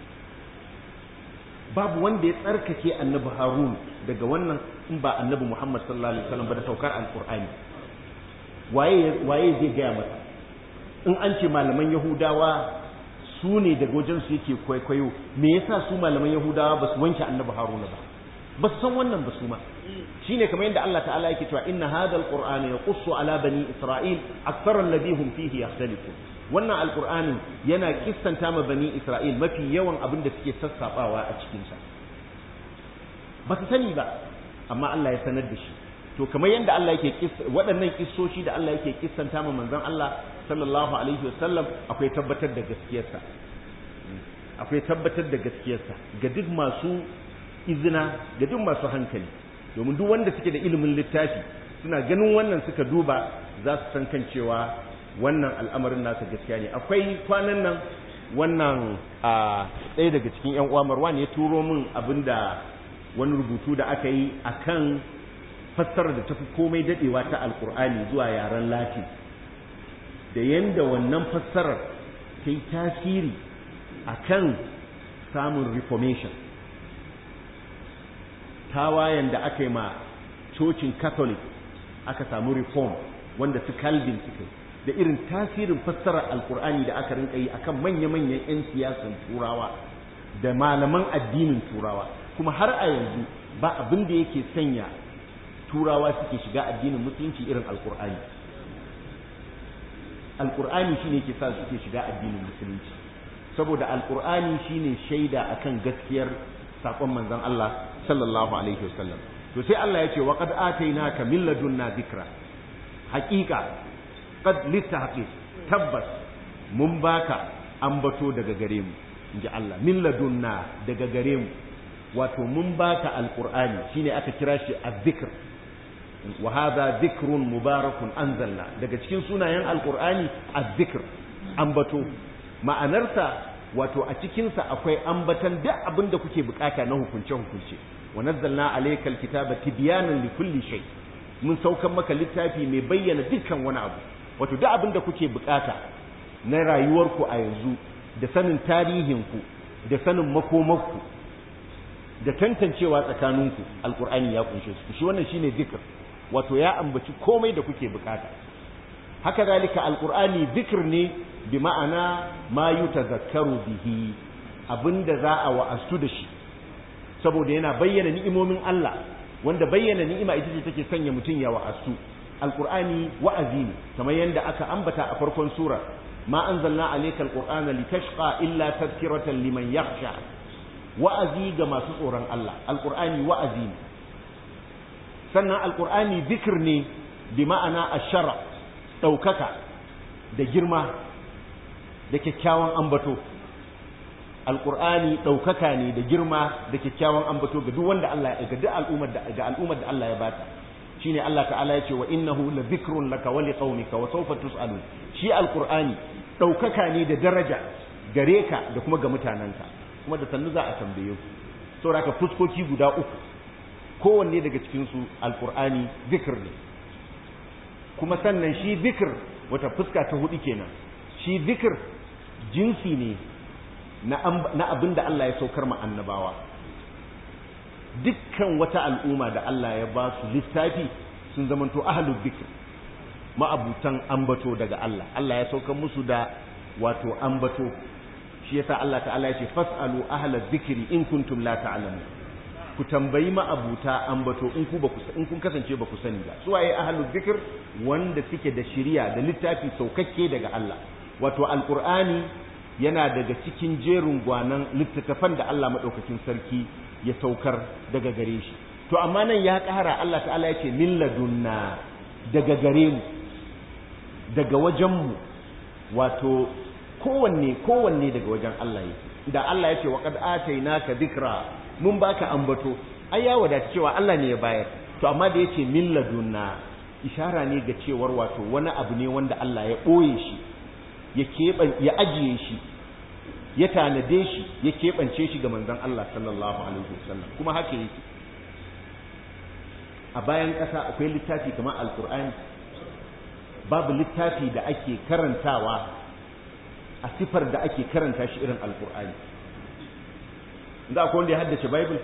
babu wanda ya tsarkake annabi harun daga wannan in ba annabi muhammad sallallahu alaihi wasallam ba da saukar alqur'ani waye waye zai gaya masa in an ce malaman yahudawa su ne daga wajen su yake kwaikwayo me yasa su malaman yahudawa ba su wanke annabi haruna ba ba su san wannan ba su ma shine kamar yadda Allah ta'ala yake cewa inna hadha alqur'ana yaqussu ala bani isra'il akthara alladhi hum fihi yakhtalifun wannan alqur'ani yana kissanta ma bani isra'il mafi yawan abin da suke sassabawa a cikin sa ba su sani ba amma Allah ya sanar da shi to kamar yadda Allah yake waɗannan kissoshi da Allah yake kissanta ma manzon Allah sallallahu alaihi wasallam akwai tabbatar da gaskiyarsa akwai tabbatar da gaskiyarsa ga duk masu izina ga duk masu hankali domin duk wanda suke da ilimin littafi suna ganin wannan suka duba za su san kan cewa wannan al'amarin nasa gaskiya ne akwai kwanan nan wannan a ɗaya daga cikin yan uwa Marwan ya turo min abinda wani rubutu da aka yi akan fassara da tafi komai dadewa ta alkur'ani zuwa yaren latin da yanda wannan fassarar ta yi tasiri akan samun reformation tawayen da aka yi ma cocin catholic aka samu reform wanda su calvin suka da irin tasirin fassarar alkur'ani da aka rinka yi akan manya-manyan 'yan siyasan turawa da malaman addinin turawa kuma har a yanzu ba abin da yake sanya turawa suke shiga addinin musulunci irin alkur'ani alkur'ani shine yake sa suke shiga addinin musulunci saboda alkur'ani shine shaida akan gaskiyar sakon manzon Allah sallallahu alaihi wasallam to sai Allah ya ce wa qad atainaka min ladunna dhikra haqiqa qad litahqiq tabbas mun baka ambato daga gare mu inji Allah min ladunna daga gare mu wato mun baka alqur'ani shine aka kira shi azzikr wa hadha dhikrun mubarakun anzalna daga cikin sunayen alqur'ani azzikr ambato ma'anarsa wato a cikinsa akwai ambatan duk abin da kuke bukata na hukunce-hukunce wa nazzalna alayka alkitaba tibyanan likulli shay mun saukan maka littafi mai bayyana dukkan wani abu wato duk abin da kuke bukata na rayuwarku a yanzu da sanin tarihinku da sanin makomarku da tantancewa tsakaninku alkur'ani ya kunshe su shi wannan shine zikr wato ya ambaci komai da kuke bukata haka zalika alkur'ani zikr ne bi ma'ana ma yutazakkaru bihi abinda za a wa'astu da shi saboda yana bayyana ni'imomin Allah wanda bayyana ni'ima ita ce take sanya mutum ya wa'astu alqur'ani wa'azi ne kamar yadda aka ambata a farkon sura ma anzalna alayka alqur'ana litashqa illa tadhkiratan liman yakhsha wa'azi ga masu tsoron Allah alqur'ani wa'azi ne sannan alqur'ani zikr ne bi ma'ana ashara daukaka da girma da kyakkyawan ambato alqur'ani daukaka ne da girma da kyakkyawan ambato ga duk wanda Allah ya ga duk al'ummar da ga al'ummar da Allah ya bata shine Allah ta'ala yace wa innahu la dhikrun laka wa liqaumika wa sawfa tus'alun shi alqur'ani daukaka ne da daraja gare ka da kuma ga mutananka kuma da sannu za a tambaye ku saboda ka fuskoki guda uku kowanne daga cikin su alqur'ani zikr ne kuma sannan shi zikr wata fuska ta hudu kenan shi zikr jinsi ne na abin da Allah ya saukar ma annabawa dukkan wata al'umma da Allah ya ba su littafi sun zamanto ahlul dhikr ma'abutan ambato daga Allah Allah ya saukar musu da wato ambato shi yasa Allah ta'ala ya ce fas'alu ahlal dhikri in kuntum la ta'lamun ku tambayi ma'abuta ambato in ku baku in kun kasance baku sani ba su waye ahlul dhikr wanda suke da shiriya da littafi saukakke daga Allah wato alqur'ani yana daga cikin jerin gwanan littattafan da Allah madaukakin sarki ya saukar daga gare shi to amma nan ya ƙara Allah ta'ala ya ce min ladunna daga gare mu daga wajen mu wato kowanne kowanne daga wajen Allah yake da Allah ya ce wa qad atainaka dhikra mun baka ambato ai ya wadata cewa Allah ne ya bayar to amma da yace min ladunna ishara ne ga cewar wato wani abu ne wanda Allah ya boye shi ya keban ya ajiye shi ya tanade shi ya keɓance shi ga manzon Allah sallallahu alaihi wasallam kuma haka yake a bayan ƙasa akwai littafi kamar alkur'ani babu littafi da ake karantawa a sifar da ake karanta shi irin alkur'ani inda akwai wanda ya haddace bible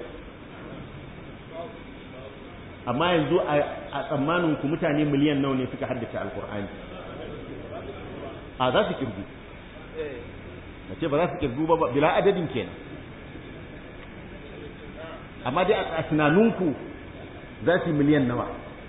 amma yanzu a tsammanin ku mutane miliyan nawa ne suka haddace alkur'ani a za su kirgu na ce ba za su kirgu ba bila adadin kenan amma dai a tunaninku za su yi miliyan nawa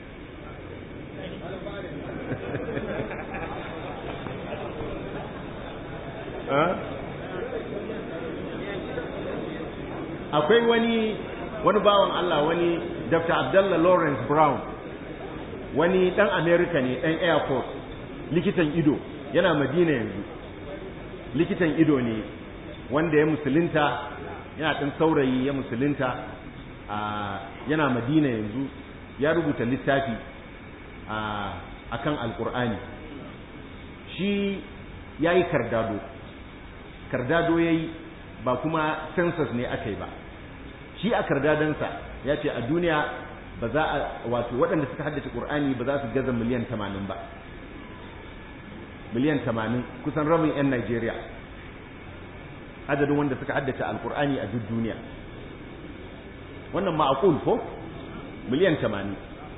akwai wani wani bawan Allah wani Dr. Abdullah Lawrence Brown wani dan America ne dan Air Force likitan ido yana Madina yanzu likitan ido ne wanda ya musulunta yana ɗan saurayi ya musulunta yana Madina yanzu ya rubuta littafi a kan alkur'ani shi ya yi kardado kardado ya yi ba kuma census ne aka yi ba shi a kardadansa ya ce a duniya ba za a wato waɗanda suka haddace ƙur'ani ba za su gaza miliyan tamanin ba miliyan tamanin kusan rabin 'yan Najeriya adadin wanda suka haddace alƙur'ani a duk duniya wannan ma'akul ko miliyan tamanin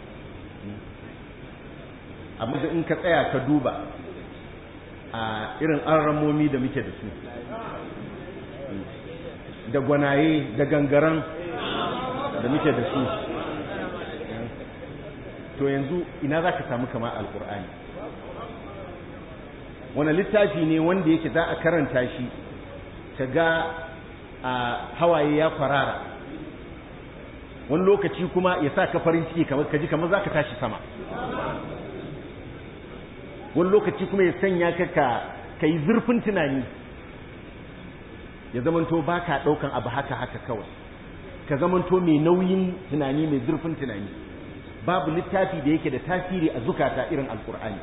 amma da in ka tsaya ka duba a irin arramomi da muke da su da gwanaye da gangaran da muke da su to yanzu ina za ka samu kama alkur'ani wani littafi ne wanda yake za a karanta shi ka ga a hawaye ya kwarara wani lokaci kuma ya sa ka farin ciki kamar kaji kamar za ka tashi sama wani lokaci kuma ya sanya ka ka yi zurfin tunani ya zamanto ba ka ɗaukan abu haka haka kawai ka zamanto mai nauyin tunani mai zurfin tunani babu littafi da yake da tasiri a zukata irin alkur'ani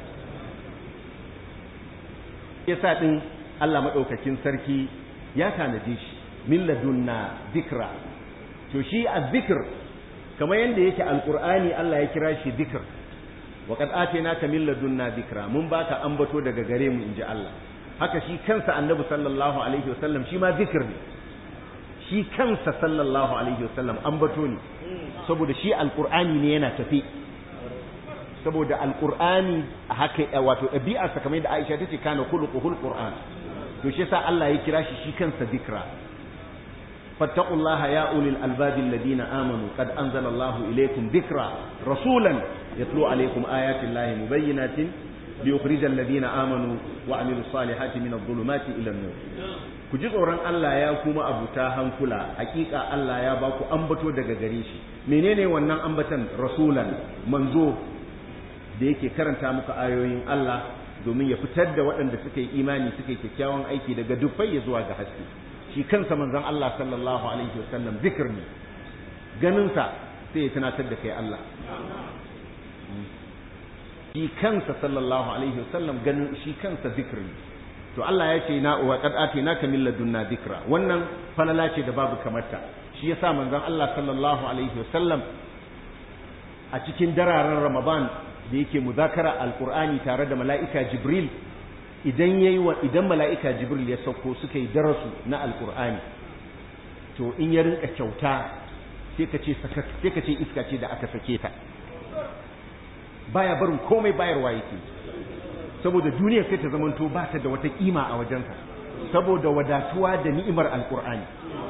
yasa ɗin Allah maɗaukakin sarki ya tanaje shi min ladunna zikra to shi a zikr kamar yadda yake alkur'ani Allah ya kira shi zikr wa qad atainaka min ladunna zikra mun baka ambato daga gare mu inji Allah haka shi kansa annabi sallallahu alaihi wasallam shi ma zikir ne shi kansa sallallahu alaihi wasallam ambato ne saboda shi alqur'ani ne yana tafi saboda alqur'ani a haka wato ɗabi'arsa kamar yadda Aisha tace kana khuluquhul qur'an to shi yasa Allah ya kira shi shi kansa zikra fattaqullaha ya ulil albabi alladhina amanu qad anzala Allahu ilaykum dhikra rasulan yatlu alaykum ayati Allahi mubayyinatin ليخرج الذين آمنوا وعملوا الصالحات من الظلمات إلى النور ku ji tsoron Allah ya kuma abuta hankula hakika Allah ya ba ku ambato daga gare shi menene wannan ambatan rasulan manzo da yake karanta muku ayoyin Allah domin ya fitar da waɗanda suka yi imani suka yi kyakkyawan aiki daga dufai ya zuwa ga haske shi kansa manzon Allah sallallahu alaihi wasallam zikir ne ganin sa sai ya tunatar da kai Allah shi kansa sallallahu alaihi wasallam ganin shi kansa zikri to Allah ya ce na wa qad atinaka min ladunna dhikra wannan falala ce da babu kamarta shi yasa manzon Allah sallallahu alaihi wasallam a cikin dararen Ramadan da yake muzakara alqur'ani tare da mala'ika Jibril idan yayi wa idan mala'ika Jibril ya sauko suka yi darasu na alqur'ani to in ya rinka kyauta sai ka ce sai ka ce iska ce da aka sake ta baya barin komai bayarwa yake saboda duniya sai ta zamanto ba ta da wata kima a wajensa saboda wadatuwa da ni'imar alqur'ani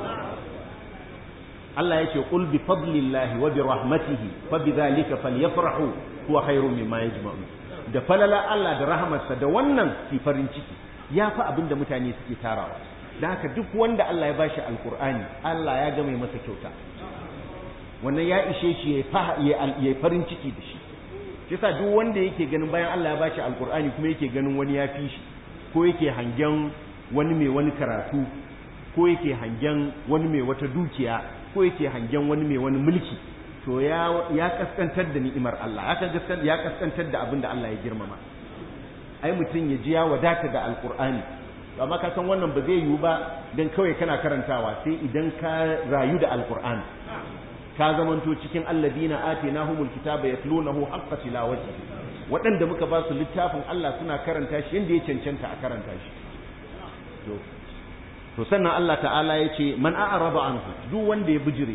Allah yake qul bi fadlillahi wa bi rahmatihi fa bidhalika falyafrahu huwa khairun mimma yajma'un da falala Allah da rahamarsa da wannan fi farin ciki ya fi abin da mutane suke tarawa da haka duk wanda Allah ya bashi alqur'ani Allah ya ga mai masa kyauta wannan ya ishe shi ya farin ciki da shi yasa duk wanda yake ganin bayan Allah ya bashi alkur'ani kuma yake ganin wani ya fi shi ko yake hangen wani mai wani karatu ko yake hangen wani mai wata dukiya ko yake hangen wani mai wani mulki to ya ya kaskantar da ni'imar Allah ya kaskantar ya kaskantar da abin da Allah ya girmama ai mutum ya ji ya wadata da alkur'ani amma ka san wannan ba zai yiwu ba dan kawai kana karantawa sai idan ka rayu da alkur'ani ka zamanto cikin alladina atinahumul kitaba yatlunahu haqqa tilawati waɗanda muka ba su littafin Allah suna karanta shi yanda ya cancanta a karanta shi to to sannan Allah ta'ala ya ce man a'raba anhu duk wanda ya bijire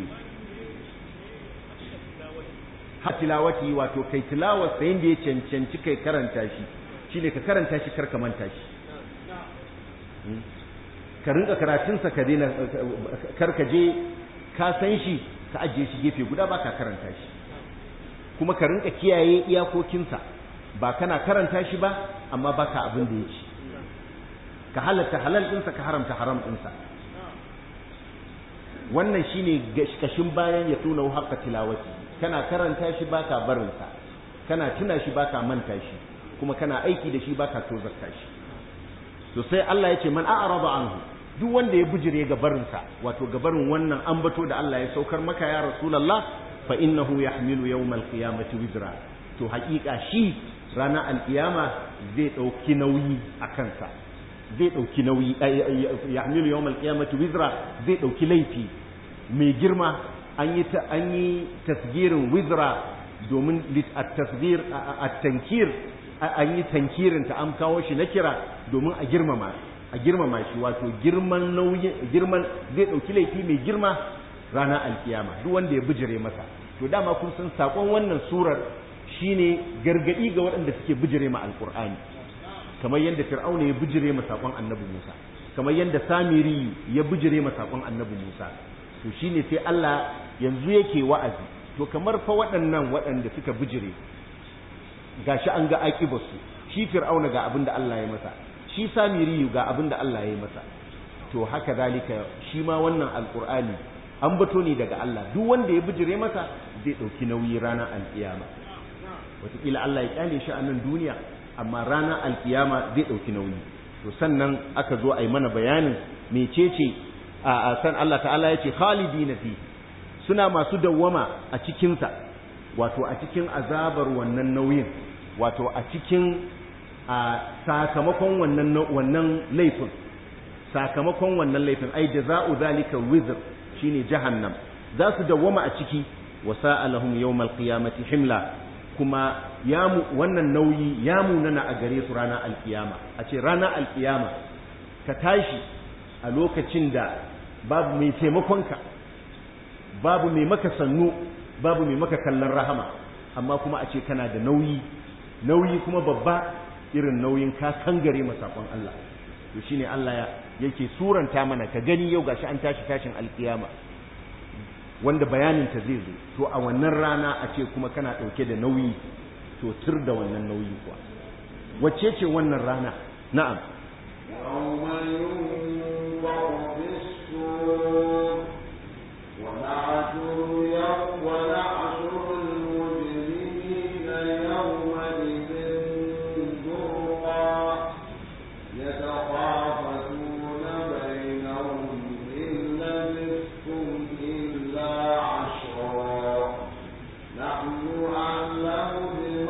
ha tilawati wato kai tilawar sa yanda ya cancanci kai karanta shi shine ka karanta shi kar ka manta shi ka rinka karatunsa ka daina kar ka je ka san shi ka ajiye shi gefe guda ba ka karanta shi kuma ka rinka kiyaye iyakokinsa ba kana karanta shi ba amma ba ka abin da ya ci ka halatta halal ɗinsa ka haramta haram ɗinsa wannan shine kashin bayan ya tuna haqqa tilawati kana karanta shi ba ka barinsa kana tuna shi ba ka manta shi kuma kana aiki da shi ba ka tozarta shi to sai Allah ya ce man a'rada anhu duk wanda ya bijire ga barinsa wato ga barin wannan ambato da Allah ya saukar maka ya rasulullah fa innahu yahmilu yawmal qiyamati wizra to haƙiƙa shi ranar alƙiyama zai ɗauki nauyi a kansa zai ɗauki nauyi yahmilu yawmal qiyamati wizra zai ɗauki laifi mai girma an yi an yi tasgirin wizra domin at-tasgir at-tankir an yi tankirin ta an kawo shi na kira domin a girmama a girmama shi wato girman nauyi girman zai dauki laifi mai girma ranar alkiyama duk wanda ya bijire masa to dama kun san sakon wannan surar shine gargadi ga waɗanda suke bijire ma alqur'ani kamar yadda fir'auna ya bijire ma sakon annabi Musa kamar yadda samiri ya bijire ma sakon annabi Musa to shine sai Allah yanzu yake wa'azi to kamar fa waɗannan waɗanda suka bijire gashi an ga aƙibarsu shi fir'auna ga abin da Allah ya masa shi samiriyu ga abin da Allah ya yi masa to haka zalika shi ma wannan alqur'ani an bato ne daga Allah duk wanda ya bijire masa zai ɗauki nauyi ranar alkiyama wataƙila Allah ya kyale shi a nan duniya amma ranar alkiyama zai ɗauki nauyi to sannan aka zo a yi mana bayanin mecece a san Allah ta'ala ya ce khalidina fi suna masu dawwama a cikinsa wato a cikin azabar wannan nauyin wato a cikin a sakamakon wannan wannan laifin sakamakon wannan laifin ai jaza'u zalika wizr shine jahannam za su dawwama a ciki wa sa'alahum yawmal qiyamati himla kuma ya mu wannan nauyi ya munana a gare su ranar alkiyama a ce ranar alkiyama ka tashi a lokacin da babu mai taimakonka babu mai maka sannu babu mai maka kallon rahama amma kuma a ce kana da nauyi nauyi kuma babba irin nauyin ka kangare masakon Allah to shine Allah yake suranta mana ka gani yau gashi an tashi tashin alkiyama wanda bayanin ta zai zo to a wannan rana a ce kuma kana dauke da nauyi to tur da wannan nauyi kuwa wacce ce wannan rana na'am يوم ينفخ في الصور ونحشر يوم ونحشر المجرمين يومئذ زرقا يتخافتون بينهم إن لبثتم إلا عشرا نحن أعلم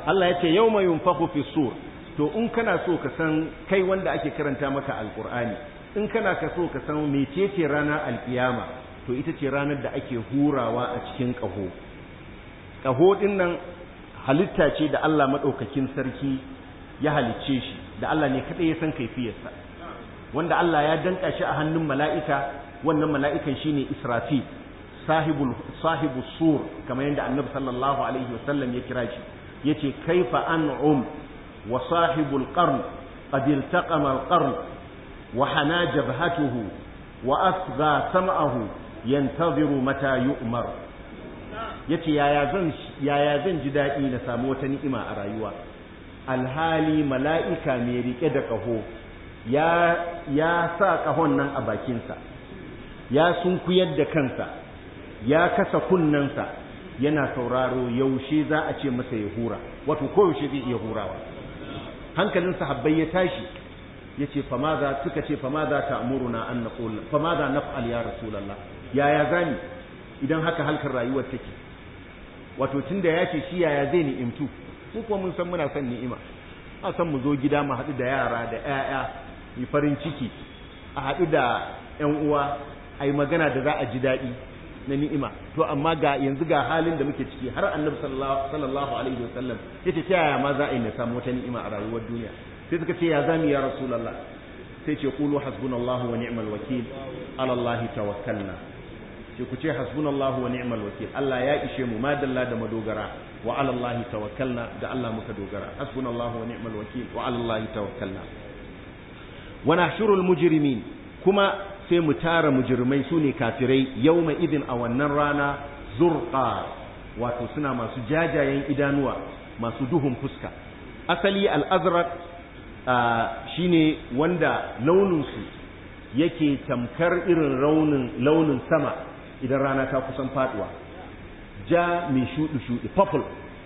Allah ya ce yawma yunfakhu fi sur to in kana so ka san kai wanda ake karanta maka alqur'ani in kana ka so ka san mecece ranar alkiyama to ita ce ranar da ake hurawa a cikin ƙaho ƙaho din nan halitta ce da Allah madaukakin sarki ya halicce shi da Allah ne kadai ya san kaifiyarsa wanda Allah ya danka shi a hannun mala'ika wannan mala'ikan shine Israfil sahibul sahibu sur kamar yadda Annabi sallallahu alaihi wasallam ya kira shi yace kaifa an'um wa sahibul qarn qad iltaqama al-qarn wa hana jabhatuhu wa asgha sam'ahu yantaziru mata yu'mar yace yaya zan yaya zan ji dadi na samu wata ni'ima a rayuwa alhali mala'ika mai rike da kaho ya ya sa kahon nan a bakinsa ya sunkuyar da kansa ya kasa kunnensa yana sauraro yaushe za a ce masa ya hura wato ko yaushe zai iya hurawa hankalin sahabbai ya tashi yace fama za suka ce fama za ta amuruna an naqul fama za naf'al ya rasulullah yaya zani idan haka halkar rayuwar take wato tunda yace shi yaya zai ni'imtu mu kuma mun san muna son ni'ima a san mu zo gida mu haɗu da yara da ƴaƴa yi farin ciki a haɗu da ƴan uwa a yi magana da za a ji daɗi na ni'ima to amma ga yanzu ga halin da muke ciki har annabi sallallahu alaihi wasallam yace ta yaya ma za a yi na samu wata ni'ima a rayuwar duniya sai suka ce ya zami ya rasulullah sai ce qulu hasbunallahu wa ni'mal wakil ala allahi tawakkalna ce ku ce hasbunallahu wa ni'mal wakil Allah ya ishe mu madalla da madogara wa ala allahi tawakkalna da Allah muka dogara hasbunallahu wa ni'mal wakil wa ala allahi tawakkalna wa nahshurul mujrimin kuma sai mu tara mujrimai su ne kafirai yawma idin a wannan rana zurqa wato suna masu jajayen idanuwa masu duhun fuska asali al-azraq shine wanda launinsu yake tamkar irin raunin launin sama idan rana ta kusan faduwa ja mai shuɗi-shuɗi purple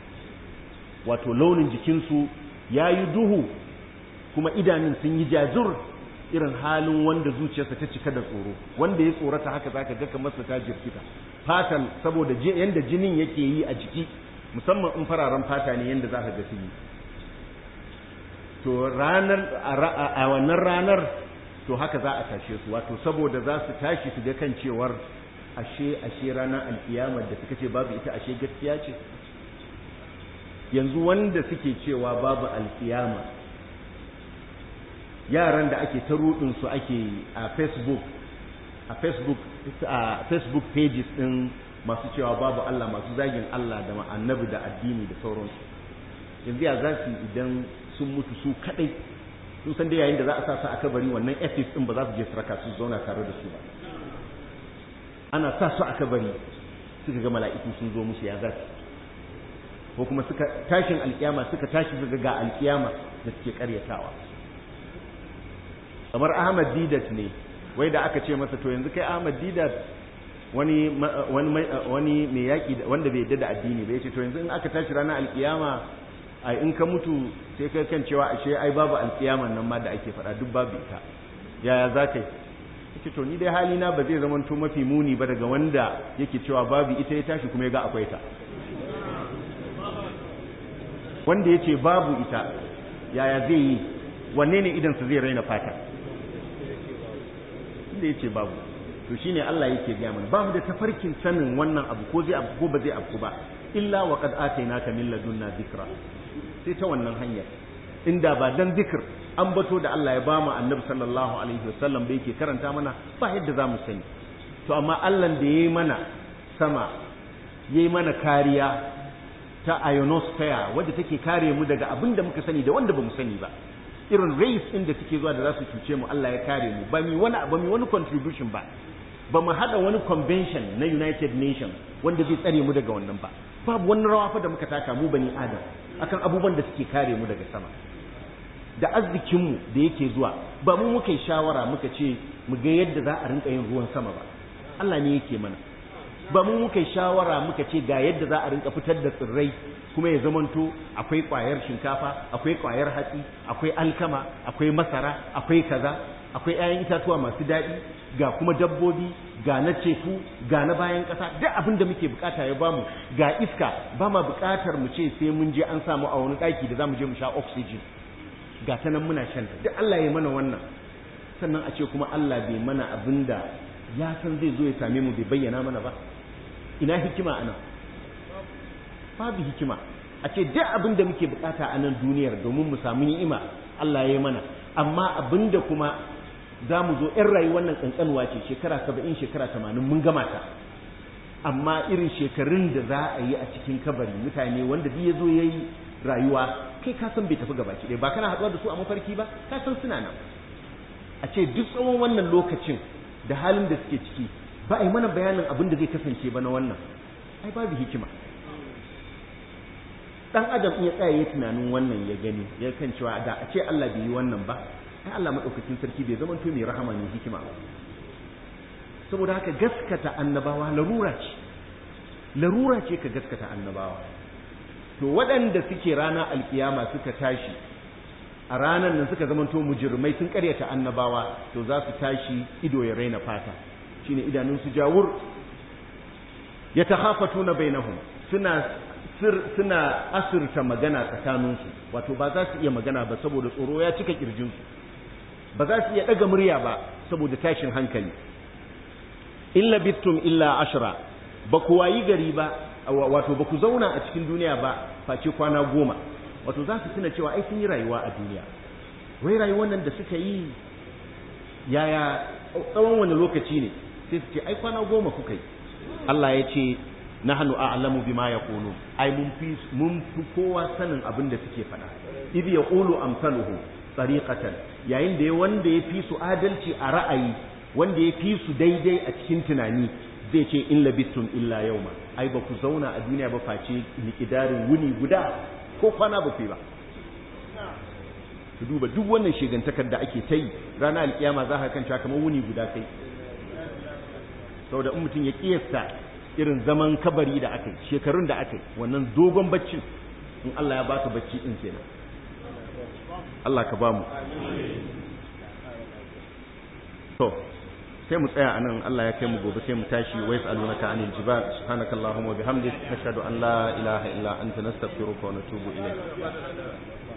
wato launin jikinsu ya yi duhu kuma idanun sun yi jajur irin halin wanda zuciyarsa ta cika da tsoro wanda ya tsorata haka zaka ga kamar ta jirkita fatan saboda yanda jinin yake yi a jiki musamman in fararen fata ne yanda zaka ga su yi to ranar a wannan ranar to haka za a tashe su wato saboda za su tashi su ga kan cewar ashe ashe ranar alkiyamar da suka ce babu ita ashe gaskiya ce yanzu wanda suke cewa babu alkiyama yaran da ake ta rudin su ake a facebook a facebook a facebook pages din masu cewa babu Allah masu zagin Allah da annabi da addini da sauransu yanzu ya za su idan sun mutu su kadai sun san da yayin da za a sa su a kabari wannan ethics din ba za su je su raka su zauna tare da su ba ana sa su a kabari suka ga mala'iku sun zo musu ya za su ko kuma suka tashin alkiyama suka tashi suka ga alkiyama da suke karyatawa kamar Ahmad Didat ne wai da aka ce masa to yanzu kai Ahmad Didat wani wani wani mai yaki wanda bai yadda da addini ba yace to yanzu in aka tashi ranar alkiyama ai in ka mutu sai kai kan cewa ashe ai babu alkiyaman nan ma da ake faɗa duk babu ita yaya za ka yi yace to ni dai hali na ba zai zama to mafi muni ba daga wanda yake cewa babu ita ya tashi kuma ya ga akwai ta wanda yace babu ita yaya zai yi wanne ne idan sa zai raina fata inda yace babu to shine Allah yake gaya mana babu da tafarkin sanin wannan abu ko zai abu ko ba zai abu ba illa wa qad atainaka min ladunna dhikra sai ta wannan hanyar inda ba dan zikir an bato da Allah ya ba mu annabi sallallahu alaihi wasallam da yake karanta mana ba yadda za mu sani to amma Allah da yayi mana sama yayi mana kariya ta ionosphere wadda take kare mu daga abin da muka sani da wanda ba mu sani ba irin race din da suke zuwa da za su cuce mu Allah ya kare mu ba mi wani ba mi wani contribution ba ba mu hada wani convention na United Nations wanda zai tsare mu daga wannan ba babu wani rawa fa da muka taka mu bani adam akan abubuwan da suke kare mu daga sama da arzikinmu da yake zuwa ba mu muka yi shawara muka ce mu ga yadda za a rinka yin ruwan sama ba Allah ne yake mana ba mu muka yi shawara muka ce ga yadda za a rinka fitar da tsirrai kuma ya zamanto akwai kwayar shinkafa akwai kwayar hatsi akwai alkama akwai masara akwai kaza akwai 'ya'yan itatuwa masu daɗi ga kuma dabbobi ga na ceku ga na bayan ƙasa duk abin da muke bukata ya bamu ga iska ba ma bukatar mu ce sai mun je an samu a wani ɗaki da za mu je mu sha oxygen ga ta nan muna shan duk Allah ya mana wannan sannan a ce kuma Allah bai mana abin da ya san zai zo ya same mu bai bayyana mana ba ina hikima ana babu hikima a ce duk abin da muke bukata a nan duniyar domin mu samu ni'ima Allah ya yi mana amma abin da kuma za mu zo ‘yan rayuwar nan ƙanƙanuwa ce shekara saba'in shekara tamanin mun gama ta amma irin shekarun da za a yi a cikin kabari mutane wanda duk ya zo ya yi rayuwa kai ka san bai tafi gaba ki ba kana haɗuwa da su a mafarki ba ka san suna nan a ce duk tsawon wannan lokacin da halin da suke ciki ba a yi mana bayanin abin da zai kasance ba na wannan ai babu hikima dan adam in ya tsaya ya tunanin wannan ya gani ya kan cewa da a ce Allah bai yi wannan ba ai Allah madaukakin sarki bai zama to mai rahama ne hikima ba saboda haka gaskata annabawa larura ce larura ce ka gaskata annabawa to waɗanda suke rana alkiyama suka tashi a ranar nan suka zama to mujirmai sun karyata annabawa to za su tashi ido ya raina fata shine idanun su jawur yatakhafatuna bainahum suna sir suna asirta magana tsakaninsu wato ba za su iya magana ba saboda tsoro ya cika kirjinsu ba za su iya daga murya ba saboda tashin hankali illa bittum illa ashra ba ku wayi gari ba wato ba ku zauna a cikin duniya ba face kwana goma wato za su tuna cewa ai sun yi rayuwa a duniya wai rayuwar nan da suka yi yaya tsawon wani lokaci ne sai su ce ai kwana goma kuka yi Allah ya ce nahnu a'lamu bima yaqulun ai mun fi mun fi kowa sanin abin da suke faɗa idh yaqulu amsaluhu tariqatan yayin da wanda ya fi su adalci a ra'ayi wanda ya fi su daidai a cikin tunani zai ce in labistum illa yauma ai ba ku zauna a duniya ba face miƙidarin wuni guda ko kwana ba ku ba su duba duk wannan shegantakar da ake ta yi ranar alkiyama za ka kanta kamar wuni guda kai saboda in mutum ya kiyasta irin zaman kabari da aka yi shekarun da aka yi wannan dogon baccin in Allah ya baka bacci din kenan Allah ka ba mu to sai mu tsaya anan Allah ya kai mu gobe sai mu tashi wa yas'alunaka anil jibal subhanakallahumma wa bihamdik nashhadu an la ilaha illa anta nastaghfiruka wa natubu ilayk